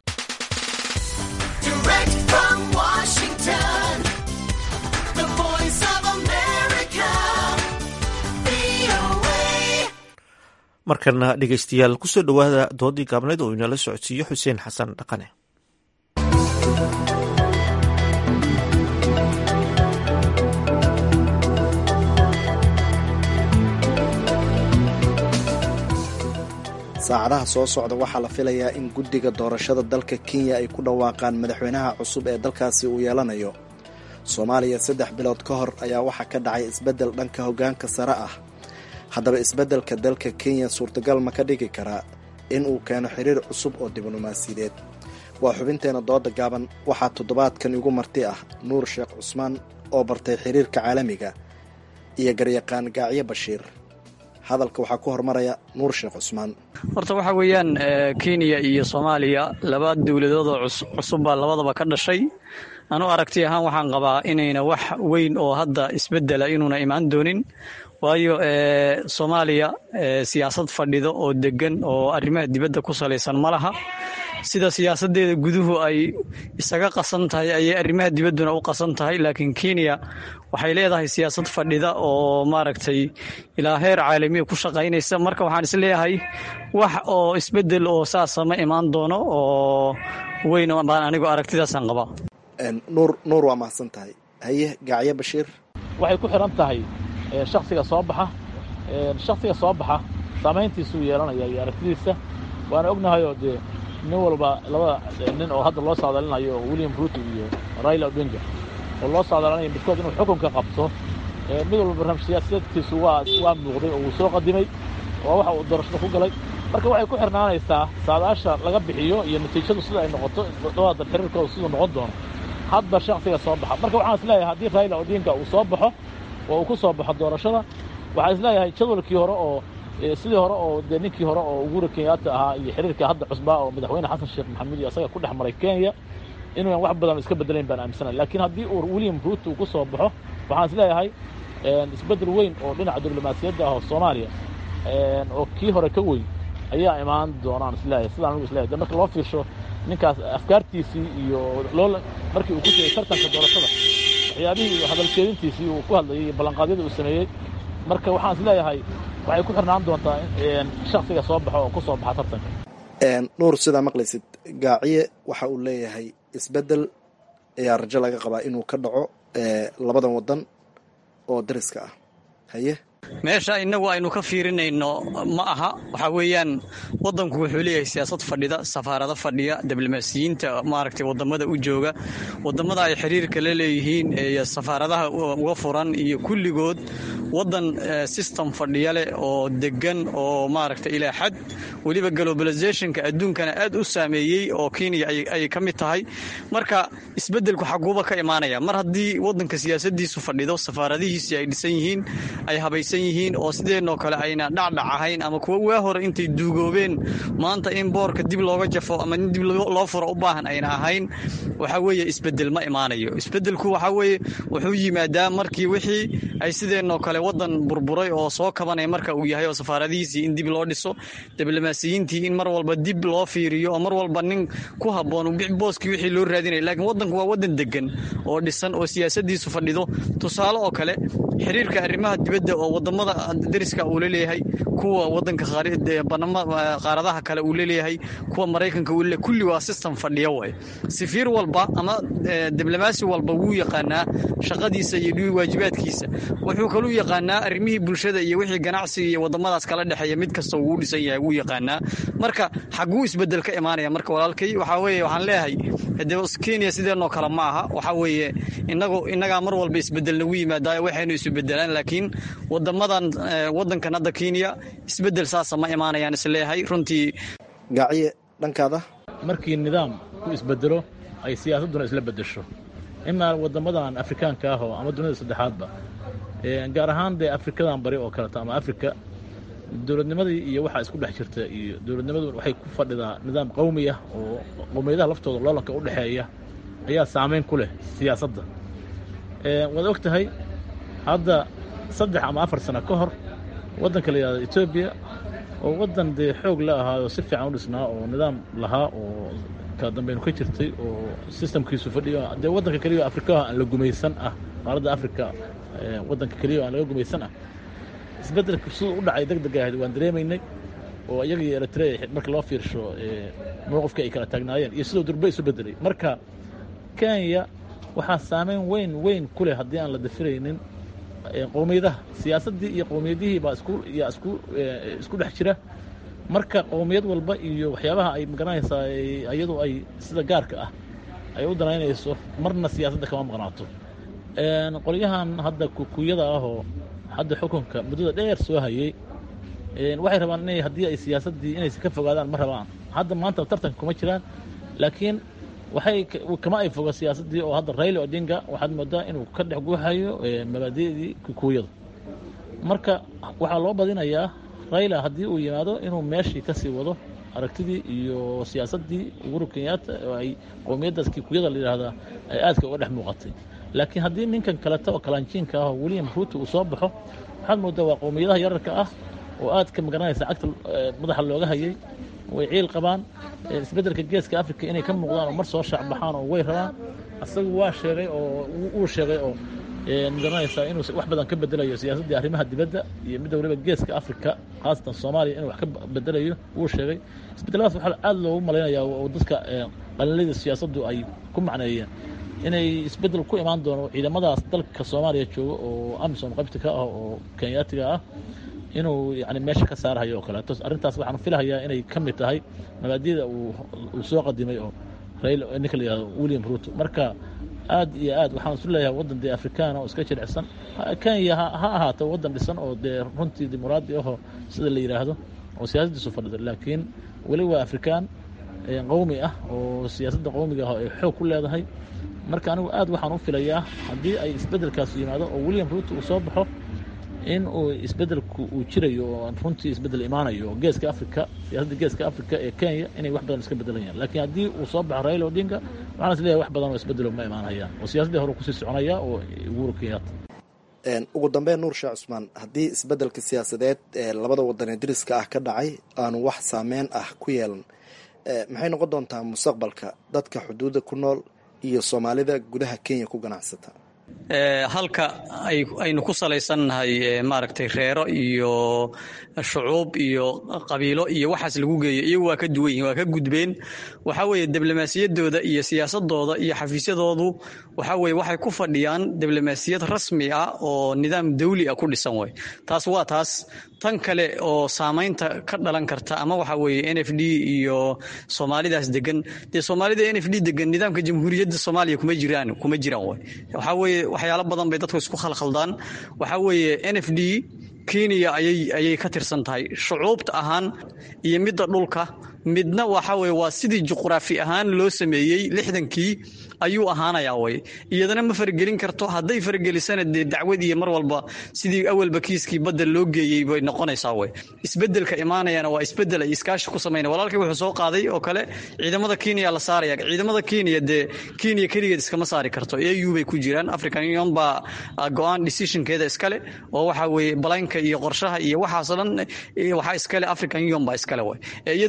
markana dhegeystayaal kusoo dhowaada doodii gaabneed oo inala socodsiiyo xuseen xasan dhaqane saacadaha soo socda waxaa la filayaa in guddiga doorashada dalka kenya ay ku dhawaaqaan madaxweynaha cusub ee dalkaasi uu yeelanayo soomaaliya saddex bilood ka hor ayaa waxaa ka dhacay isbeddel dhanka hoggaanka sare ah haddaba isbeddelka dalka kenya suurtagal ma ka dhigi karaa in uu keeno xiriir cusub oo diblomaasiyadeed waa xubinteena dooda gaaban waxaa toddobaadkan igu marti ah nuur sheekh cusmaan oo bartay xiriirka caalamiga iyo garyaqaan gaacyo bashiir hadalka waxaa ku hormaraya nuur sheekh cusmaan horta waxaa weeyaan kenya iyo soomaaliya laba dowladoodoo cusub baa labadaba ka dhashay anu aragti ahaan waxaan qabaa inayna wax weyn oo hadda isbedela inuuna imaan doonin waayo soomaaliya siyaasad fadhido oo degan oo arrimaha dibadda ku salaysan ma laha sida siyaasadeeda guduhu ay isaga qasan tahay ayay arrimaha dibadduna u qasan tahay laakiin kenya waxay leedahay siyaasad fadhida oo maaragtay ilaa heer caalamiya ku shaqaynaysa marka waxaan isleeyahay wax oo isbedel oo saasa ma imaan doono oo weyn baan anigu aragtidaasaan qabaa nuur nuur waa mahadsan tahay haye gaacyo bashiir waxay ku xidhan tahay shaksiga soo baxa shaksiga soo baxa saamayntiisuu yeelanaya iyo aragtidiisa waana ognahayoo dee nin walba labada nin oo hadda loo saadalinayo oo william ruto iyo raila odinga oo loo saadalinayo midkood inuu xukunka qabto mid walba barnaamij siyaasadeedkiisu waa waa muuqday oo wuu soo qadimay waa waxa uu doorashada ku galay marka waxay ku xirnaanaysaa saadaasha laga bixiyo iyo natiijadu sida ay noqoto labada xiriirkooda siduu noqon doono hadba shaksiga soo baxa marka waxaan isleeyahay haddii raila odinga uu soo baxo oo uu ku soo baxo doorashada waxaan isleeyahay jadwalkii hore oo sidii hore oo dee ninkii hore oo uhuru kenyatta ahaa iyo xiriirkii hadda cusbaa oo madaxweyne xasan sheekh maxamuud iyo asaga ku dhex maray kenya inuunan wax badan iska bedelayn baan aaminsanay laakiin haddii uu william ruto uu ku soo baxo waxaan isleeyahay isbeddel weyn oo dhinaca diblomaasiyadda ah oo soomaaliya oo kii hore ka weyn ayaa imaan doonaan isleeyahay sidaan anigu isleeyahay de marka loo fiirsho ninkaas afkaartiisii iyo loo markii uu ku jiray tartanka doorashada waxyaabihii iyo hadalkeedintiisii uu ku hadlayay iyo ballanqaadyadii uu sameeyey marka waxaan isleeyahay waxay ku xirnaan doontaa shaksiga soo baxo oo ku soo baxa tartanka nuur sidaa maqlaysid gaaciye waxa uu leeyahay isbeddel ayaa rajo laga qabaa inuu ka dhaco labadan waddan oo dariska ah haye meesha innagu aynu ka fiirinayno ma aha waxaa weeyaan waddanku wuxuu leeyahay siyaasad fadhida safaarado fadhiya diblomaasiyiinta maaragtay wadamada u jooga wadamada ay xiriirka la leeyihiin iyo safaaradaha uga furan iyo kulligood waddan system fadhiya leh oo degan oo maaragtay ilaa xad weliba globalizationka adduunkana aad u saameeyey oo kenya ay ka mid tahay marka isbeddelku xaguuba ka imaanaya mar haddii waddanka siyaasadiisu fadhido safaaradihiisii ay dhisan yihiin ay habaysan yihiin oo sideenoo kale ayna dhacdhac ahayn ama kuwa waa hore intay duugoobeen maanta in boorka dib looga jafo ama in dib loo furo u baahan ayna ahayn waxaa weeye isbedel ma imaanayo isbedelku waxaa weeye wuxuu yimaadaa markii wixii ay sideenoo kale waddan burburay oo soo kabanaya marka uu yahay oo safaaradihiisii in dib loo dhiso diblomaasiyiintii in mar walba dib loo fiiriyo oo mar walba nin ku habboon booskii wixii loo raadinaya laakiin waddanku waa waddan degan oo dhisan oo siyaasadiisu fadhido tusaale oo kale xiriirka arrimaha dibadda oo wadamada dariska uu laleeyahay kuwa wadanka qaaradaha kale uu laleeyahay kuwa maraykanka uu leleeyahay kulli waa system fadhiya way safiir walba ama diblomaasi walba wuu yaqaanaa shaqadiisa iyo waajibaadkiisa wuxuu kaluu yaqaanaa arrimihii bulshada iyo wixii ganacsiga iyo wadamadaas kala dhexeeya mid kasta uu dhisan yahay wuu yaqaanaa marka xaguu isbedel ka imaanaya marka walaalkay waxaa weeye waxaan leeyahay de kenya sideenoo kale ma aha waxaa weeye inagu innagaa mar walba isbedel nagu yimaadaayo waxaynu isu bedelaan laakiin wadamadan wadankan hadda kenya isbedel saasa ma imaanayaan isleeyahay runtii gaaciye dhankaada markii nidaam u isbedelo ay siyaasadduna isla bedesho imaa wadamadan afrikaanka ah oo ama dunida saddexaadba gaar ahaan dee afrikadan bari oo kaleeto ama afrika dowladnimadii iyo waxaa isku dhex jirta iyo dowladnimadu waxay ku fadhidaa nidaam qowmi ah oo qowmiyadaha laftooda loolanka u dhexeeya ayaa saamayn ku leh siyaasadda waad og tahay hadda saddex ama afar sano ka hor waddanka la yidhahdo etoobiya oo waddan dee xoog la ahaayoo si fiican u dhisnaa oo nidaam lahaa oo kala dambaynu ka jirtay oo sistamkiisu fadhiyo dee waddanka keliya afrikaha aan la gumaysan ah qaaradda afrika waddanka keliya aan laga gumaysan ah isbeddelka siduu u dhacay deg deg ahayd waan dareemaynay oo iyaga iyo eritrea marka loo fiirsho mowqifka ay kala taagnaayeen iyo siduu durbe isu bedelay marka kenya waxaa saameyn weyn weyn ku leh haddii aan la dafiraynin qowmiyadaha siyaasaddii iyo qowmiyadihii baa isku yaa isku isku dhex jira marka qowmiyad walba iyo waxyaabaha ay magaranaysaa iyadu ay sida gaarka ah ay u danaynayso marna siyaasadda kama maqnaato qolyahan hadda kukuyada ahoo hadda xukunka muddada dheer soo hayey waxay rabaan inay haddii ay siyaasaddii inaysa ka fogaadaan ma rabaan hadda maanta tartanka kuma jiraan laakiin waxay kama ay foga siyaasaddii oo hadda rayla odinga waxaad moodaa inuu ka dhex guuxayo mabaadi'dii kukuyada marka waxaa loo badinayaa rayla haddii uu yimaado inuu meeshii ka sii wado aragtidii iyo siyaasaddii uhuru kenyatta oo ay qowmiyaddaas kikuyada la yidhaahdaa ay aadka uga dhex muuqatay laakiin haddii ninkan kaleta oo kalaanjiinka ah oo william ruuto uu soo baxo waxaad moodaa waa qowmiyadaha yararka ah oo aad ka magaranaysa cagta madaxa looga hayay way ciil qabaan isbeddelka geeska africa inay ka muuqdaan oo mar soo shaacbaxaan oo way rabaan asagu waa sheegay oo uu sheegay oo magaranaysaa inuu wax badan ka bedelayo siyaasaddii arrimaha dibadda iyo midda waliba geeska africa khaasatan soomaaliya inuu wax ka bedelayo wuu sheegay isbedeladaas waxaa aada loogu malaynayaa oo dadka qalinlada siyaasaddu ay ku macneeyeen inay isbeddel ku imaan doono ciidamadaas dalka soomaaliya jooga oo amisom qaybta ka ah oo kenyaatiga ah inuu yani meesha ka saarahayo oo kaleeto arrintaas waxaan filahayaa inay ka mid tahay mabaadida uu soo qadimay oo rail ninka la yihahdo william ruto marka aad iyo aad waxaan isu leeyahay waddan dee afrikaana oo iska jilicsan kenya ha ahaato waddan dhisan oo dee runtii dimuqraadi ahoo sida la yidhaahdo oo siyaasaddiisu fadhida laakiin weli waa afrikaan qowmi ah oo siyaasadda qowmiga ah ay xoog ku leedahay marka anigu aad waxaan u filayaa haddii ay isbeddelkaas yimaado oo william ruto uu soo baxo in uu isbeddelku uu jirayo oo runtii isbeddel imaanayo oo geeska africa siyaasadda geeska africa ee kenya inay wax badan iska beddelayaan laakiin haddii uu soo baxo raila odinga waxaan is leeyahay wax badan oo isbeddelo ma imaanayaan oo siyaasaddii hore kusii soconaya oo uhuru kenyatta ugu dambeyn nuur sheekh cusmaan haddii isbeddelka siyaasadeed ee labada wadan ee dariska ah ka dhacay aanu wax saameyn ah ku yeelan maxay noqon doontaa mustaqbalka dadka xuduudda ku nool iyo soomaalida gudaha kenya ku ganacsata halka aynu ku salaysannahay maaragtay reero iyo shucuub iyo qabiilo iyo waxaas lagu geeyo iyagu waa ka duwan yihin waa ka gudbeen waxaa weeye diblomaasiyaddooda iyo siyaasadooda iyo xafiisyadoodu waxaa weye waxay ku fadhiyaan diblomaasiyad rasmi ah oo nidaam dawli ah ku dhisan way taas waa taas tan kale oo saamaynta ka dhalan karta ama waxa weeye n f d iyo soomaalidaas degan dee soomaalida n f d degan nidaamka jamhuuriyadda soomaaliya kuma jiraan kuma jiraan way waxaa weeye waxyaalo badan bay dadku isku khalkhaldaan waxaa weeye n f d kenya ayay ayay ka tirsan tahay shucuubta ahaan iyo midda dhulka midna waxa weye waa sidii juqraafi ahaan loo sameeyey lixdankii ayuu ahaanayaa way iyadana ma faragelin karto hadday faragelisana dee dacwad iyo mar walba sidii awalba kiiskii badda loo geeyey bay noqonaysaa way isbedelka imaanayana waa isbedel ay iskaashi ku samayna walaalkii wuxuu soo qaaday oo kale ciidamada kenya la saaraya ciidamada kenya dee kenya keligeed iskama saari karto au bay ku jiraan african union baa go-aan decisionkeeda iskale oo waxa weeye balaynka iyo qorshaha iyo waxaasoo dhan waxaa iskale african union baa iskale way iyadu intay go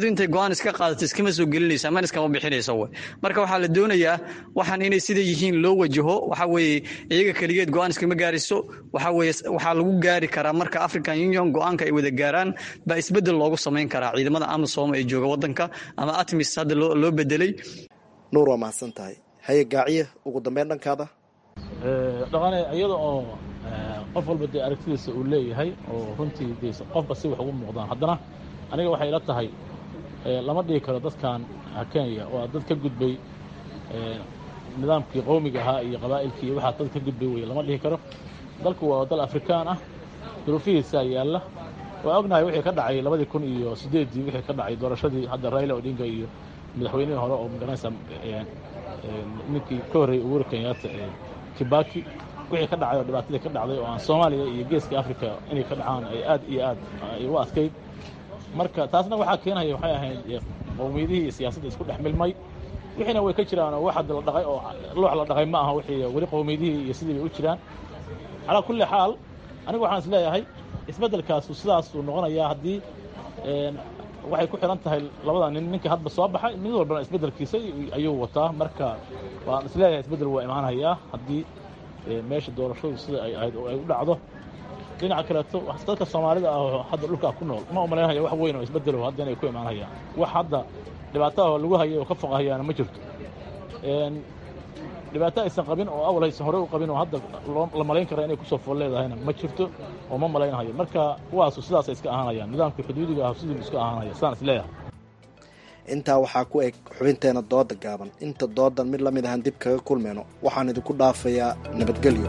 go-aan iska qaadato iskama soo gelinayso amana iskama bixinayso wey marka waxaa la doonayaa waxaan inay sida yihiin loo wajaho waxa weeye iyaga keligeed go-aan iskama gaarayso waxa weeye waxaa lagu gaari karaa marka african union go-aanka ay wada gaaraan baa isbedel loogu samayn karaa ciidamada amisom ee jooga wadanka ama atmis hadda loo bedelay nuur waa mahadsan tahay haye gaaciye ugu dambeyn dhankaada dhaqane iyada oo qof walba dee aragtidiisa uu leeyahay oo runtii de qofba si wax ugu muuqdaan haddana aniga waxay ila tahay lama dhigi karo dadkan kenya waa dad ka gudbay nidaamkii qowmiga ahaa iyo qabaa'ilkii iyo waxaa dad ka gudbay weye lama dhihi karo dalku waa dal afrikaan ah duruufihiisaa yaalla waa ognahay wixii ka dhacay labadii kun iyo siddeeddii wixii ka dhacay doorashadii hadda raila odinga iyo madaxweynihii hore oo magaranaysa ninkii ka horreeyey uhuru kenyatta ee kibaki wixii ka dhacay oo dhibaatadii ka dhacday oo aan soomaaliya iyo geeska africa inay ka dhacaan ay aad iyo aad ay u adkayd marka taasna waxaa keenaya waxay ahayd qowmiyadihii iyo siyaasadda isku dhex milmay wixiina way ka jiraan oo wax hadda la dhaqay oo loox la dhaqay ma aha wixii weli qowmiyadihii iyo sidii bay u jiraan calaa kulli xaal anigu waxaan is leeyahay isbeddelkaasu sidaasuu noqonayaa haddii waxay ku xihan tahay labada nin ninkii hadba soo baxay mid walbana isbeddelkiisa ayuu wataa marka waan is leeyahay isbeddel waa imaanayaa haddii meesha doorashadu sida ay ahayd oo ay u dhacdo dhinaca kaleeto dadka soomaalida ah hadda dhulkaa ku nool ma umalaynaya wax weyn oo isbeddelo hadda inay ku imaanayaan wax hadda dhibaataha lagu hayay oo ka foqahayaana ma jirto dhibaato aysan qabin oo awal aysan horey u qabin oo hadda la malayn kara inay kusoo fool leedahayna ma jirto oo ma malaynahayo marka kuwaasu sidaasay iska ahaanayaan nidaamkii xuduudiga ah siduu iska ahaanaya sidaan is leeyahay intaa waxaa ku eg xubinteena dooda gaaban inta doodan mid la mid ahaan dib kaga kulmayno waxaan idinku dhaafayaa nabadgelyo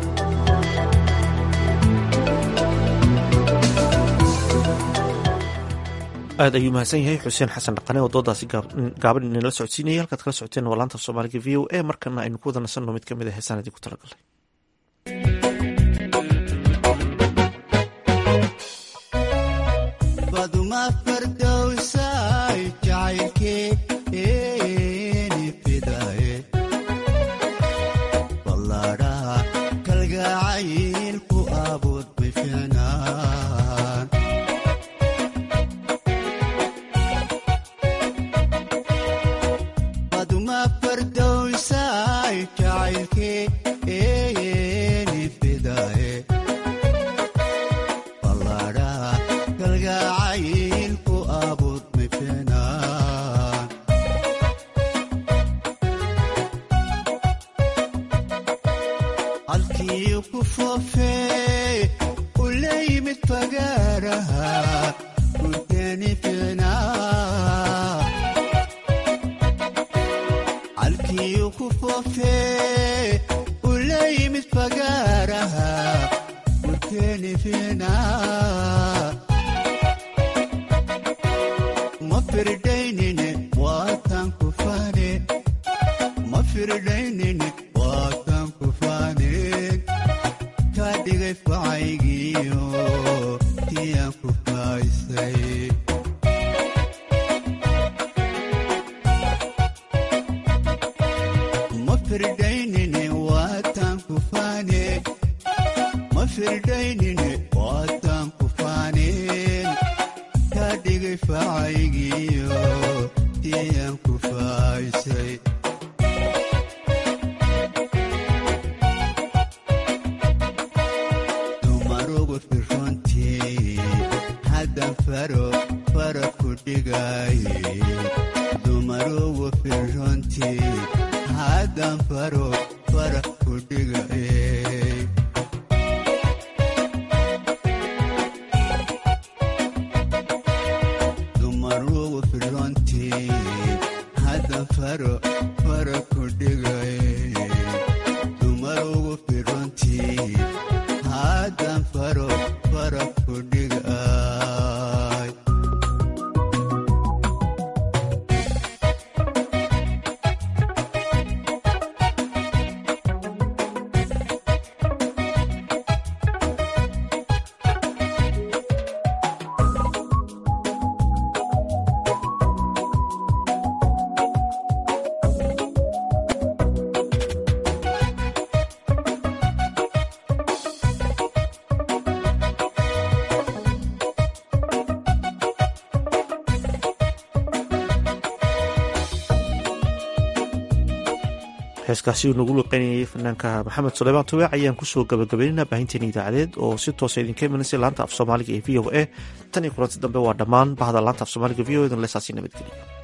aad ayuu mahadsan yahay xuseen xasan dhaqane oo doodaasi gaaban inala socodsiinayay halkaad kala socoteen waa laanta soomaaliga v o a markana aynu ku wada nasanno mid ka mid a heesaan idinku talagalay heeskaasi uu nagu luqeynayay fanaanka maxamed suleymaan tubeec ayaan kusoo gabagabaynaynaa baahinteena idaacadeed oo si toosa idinka imanaysa laanta af soomaaliga ee v o a tan iyo kulanti dambe waa dhammaan bahda laanta af soomaaliga v o e dan leesaasi nabadgeliya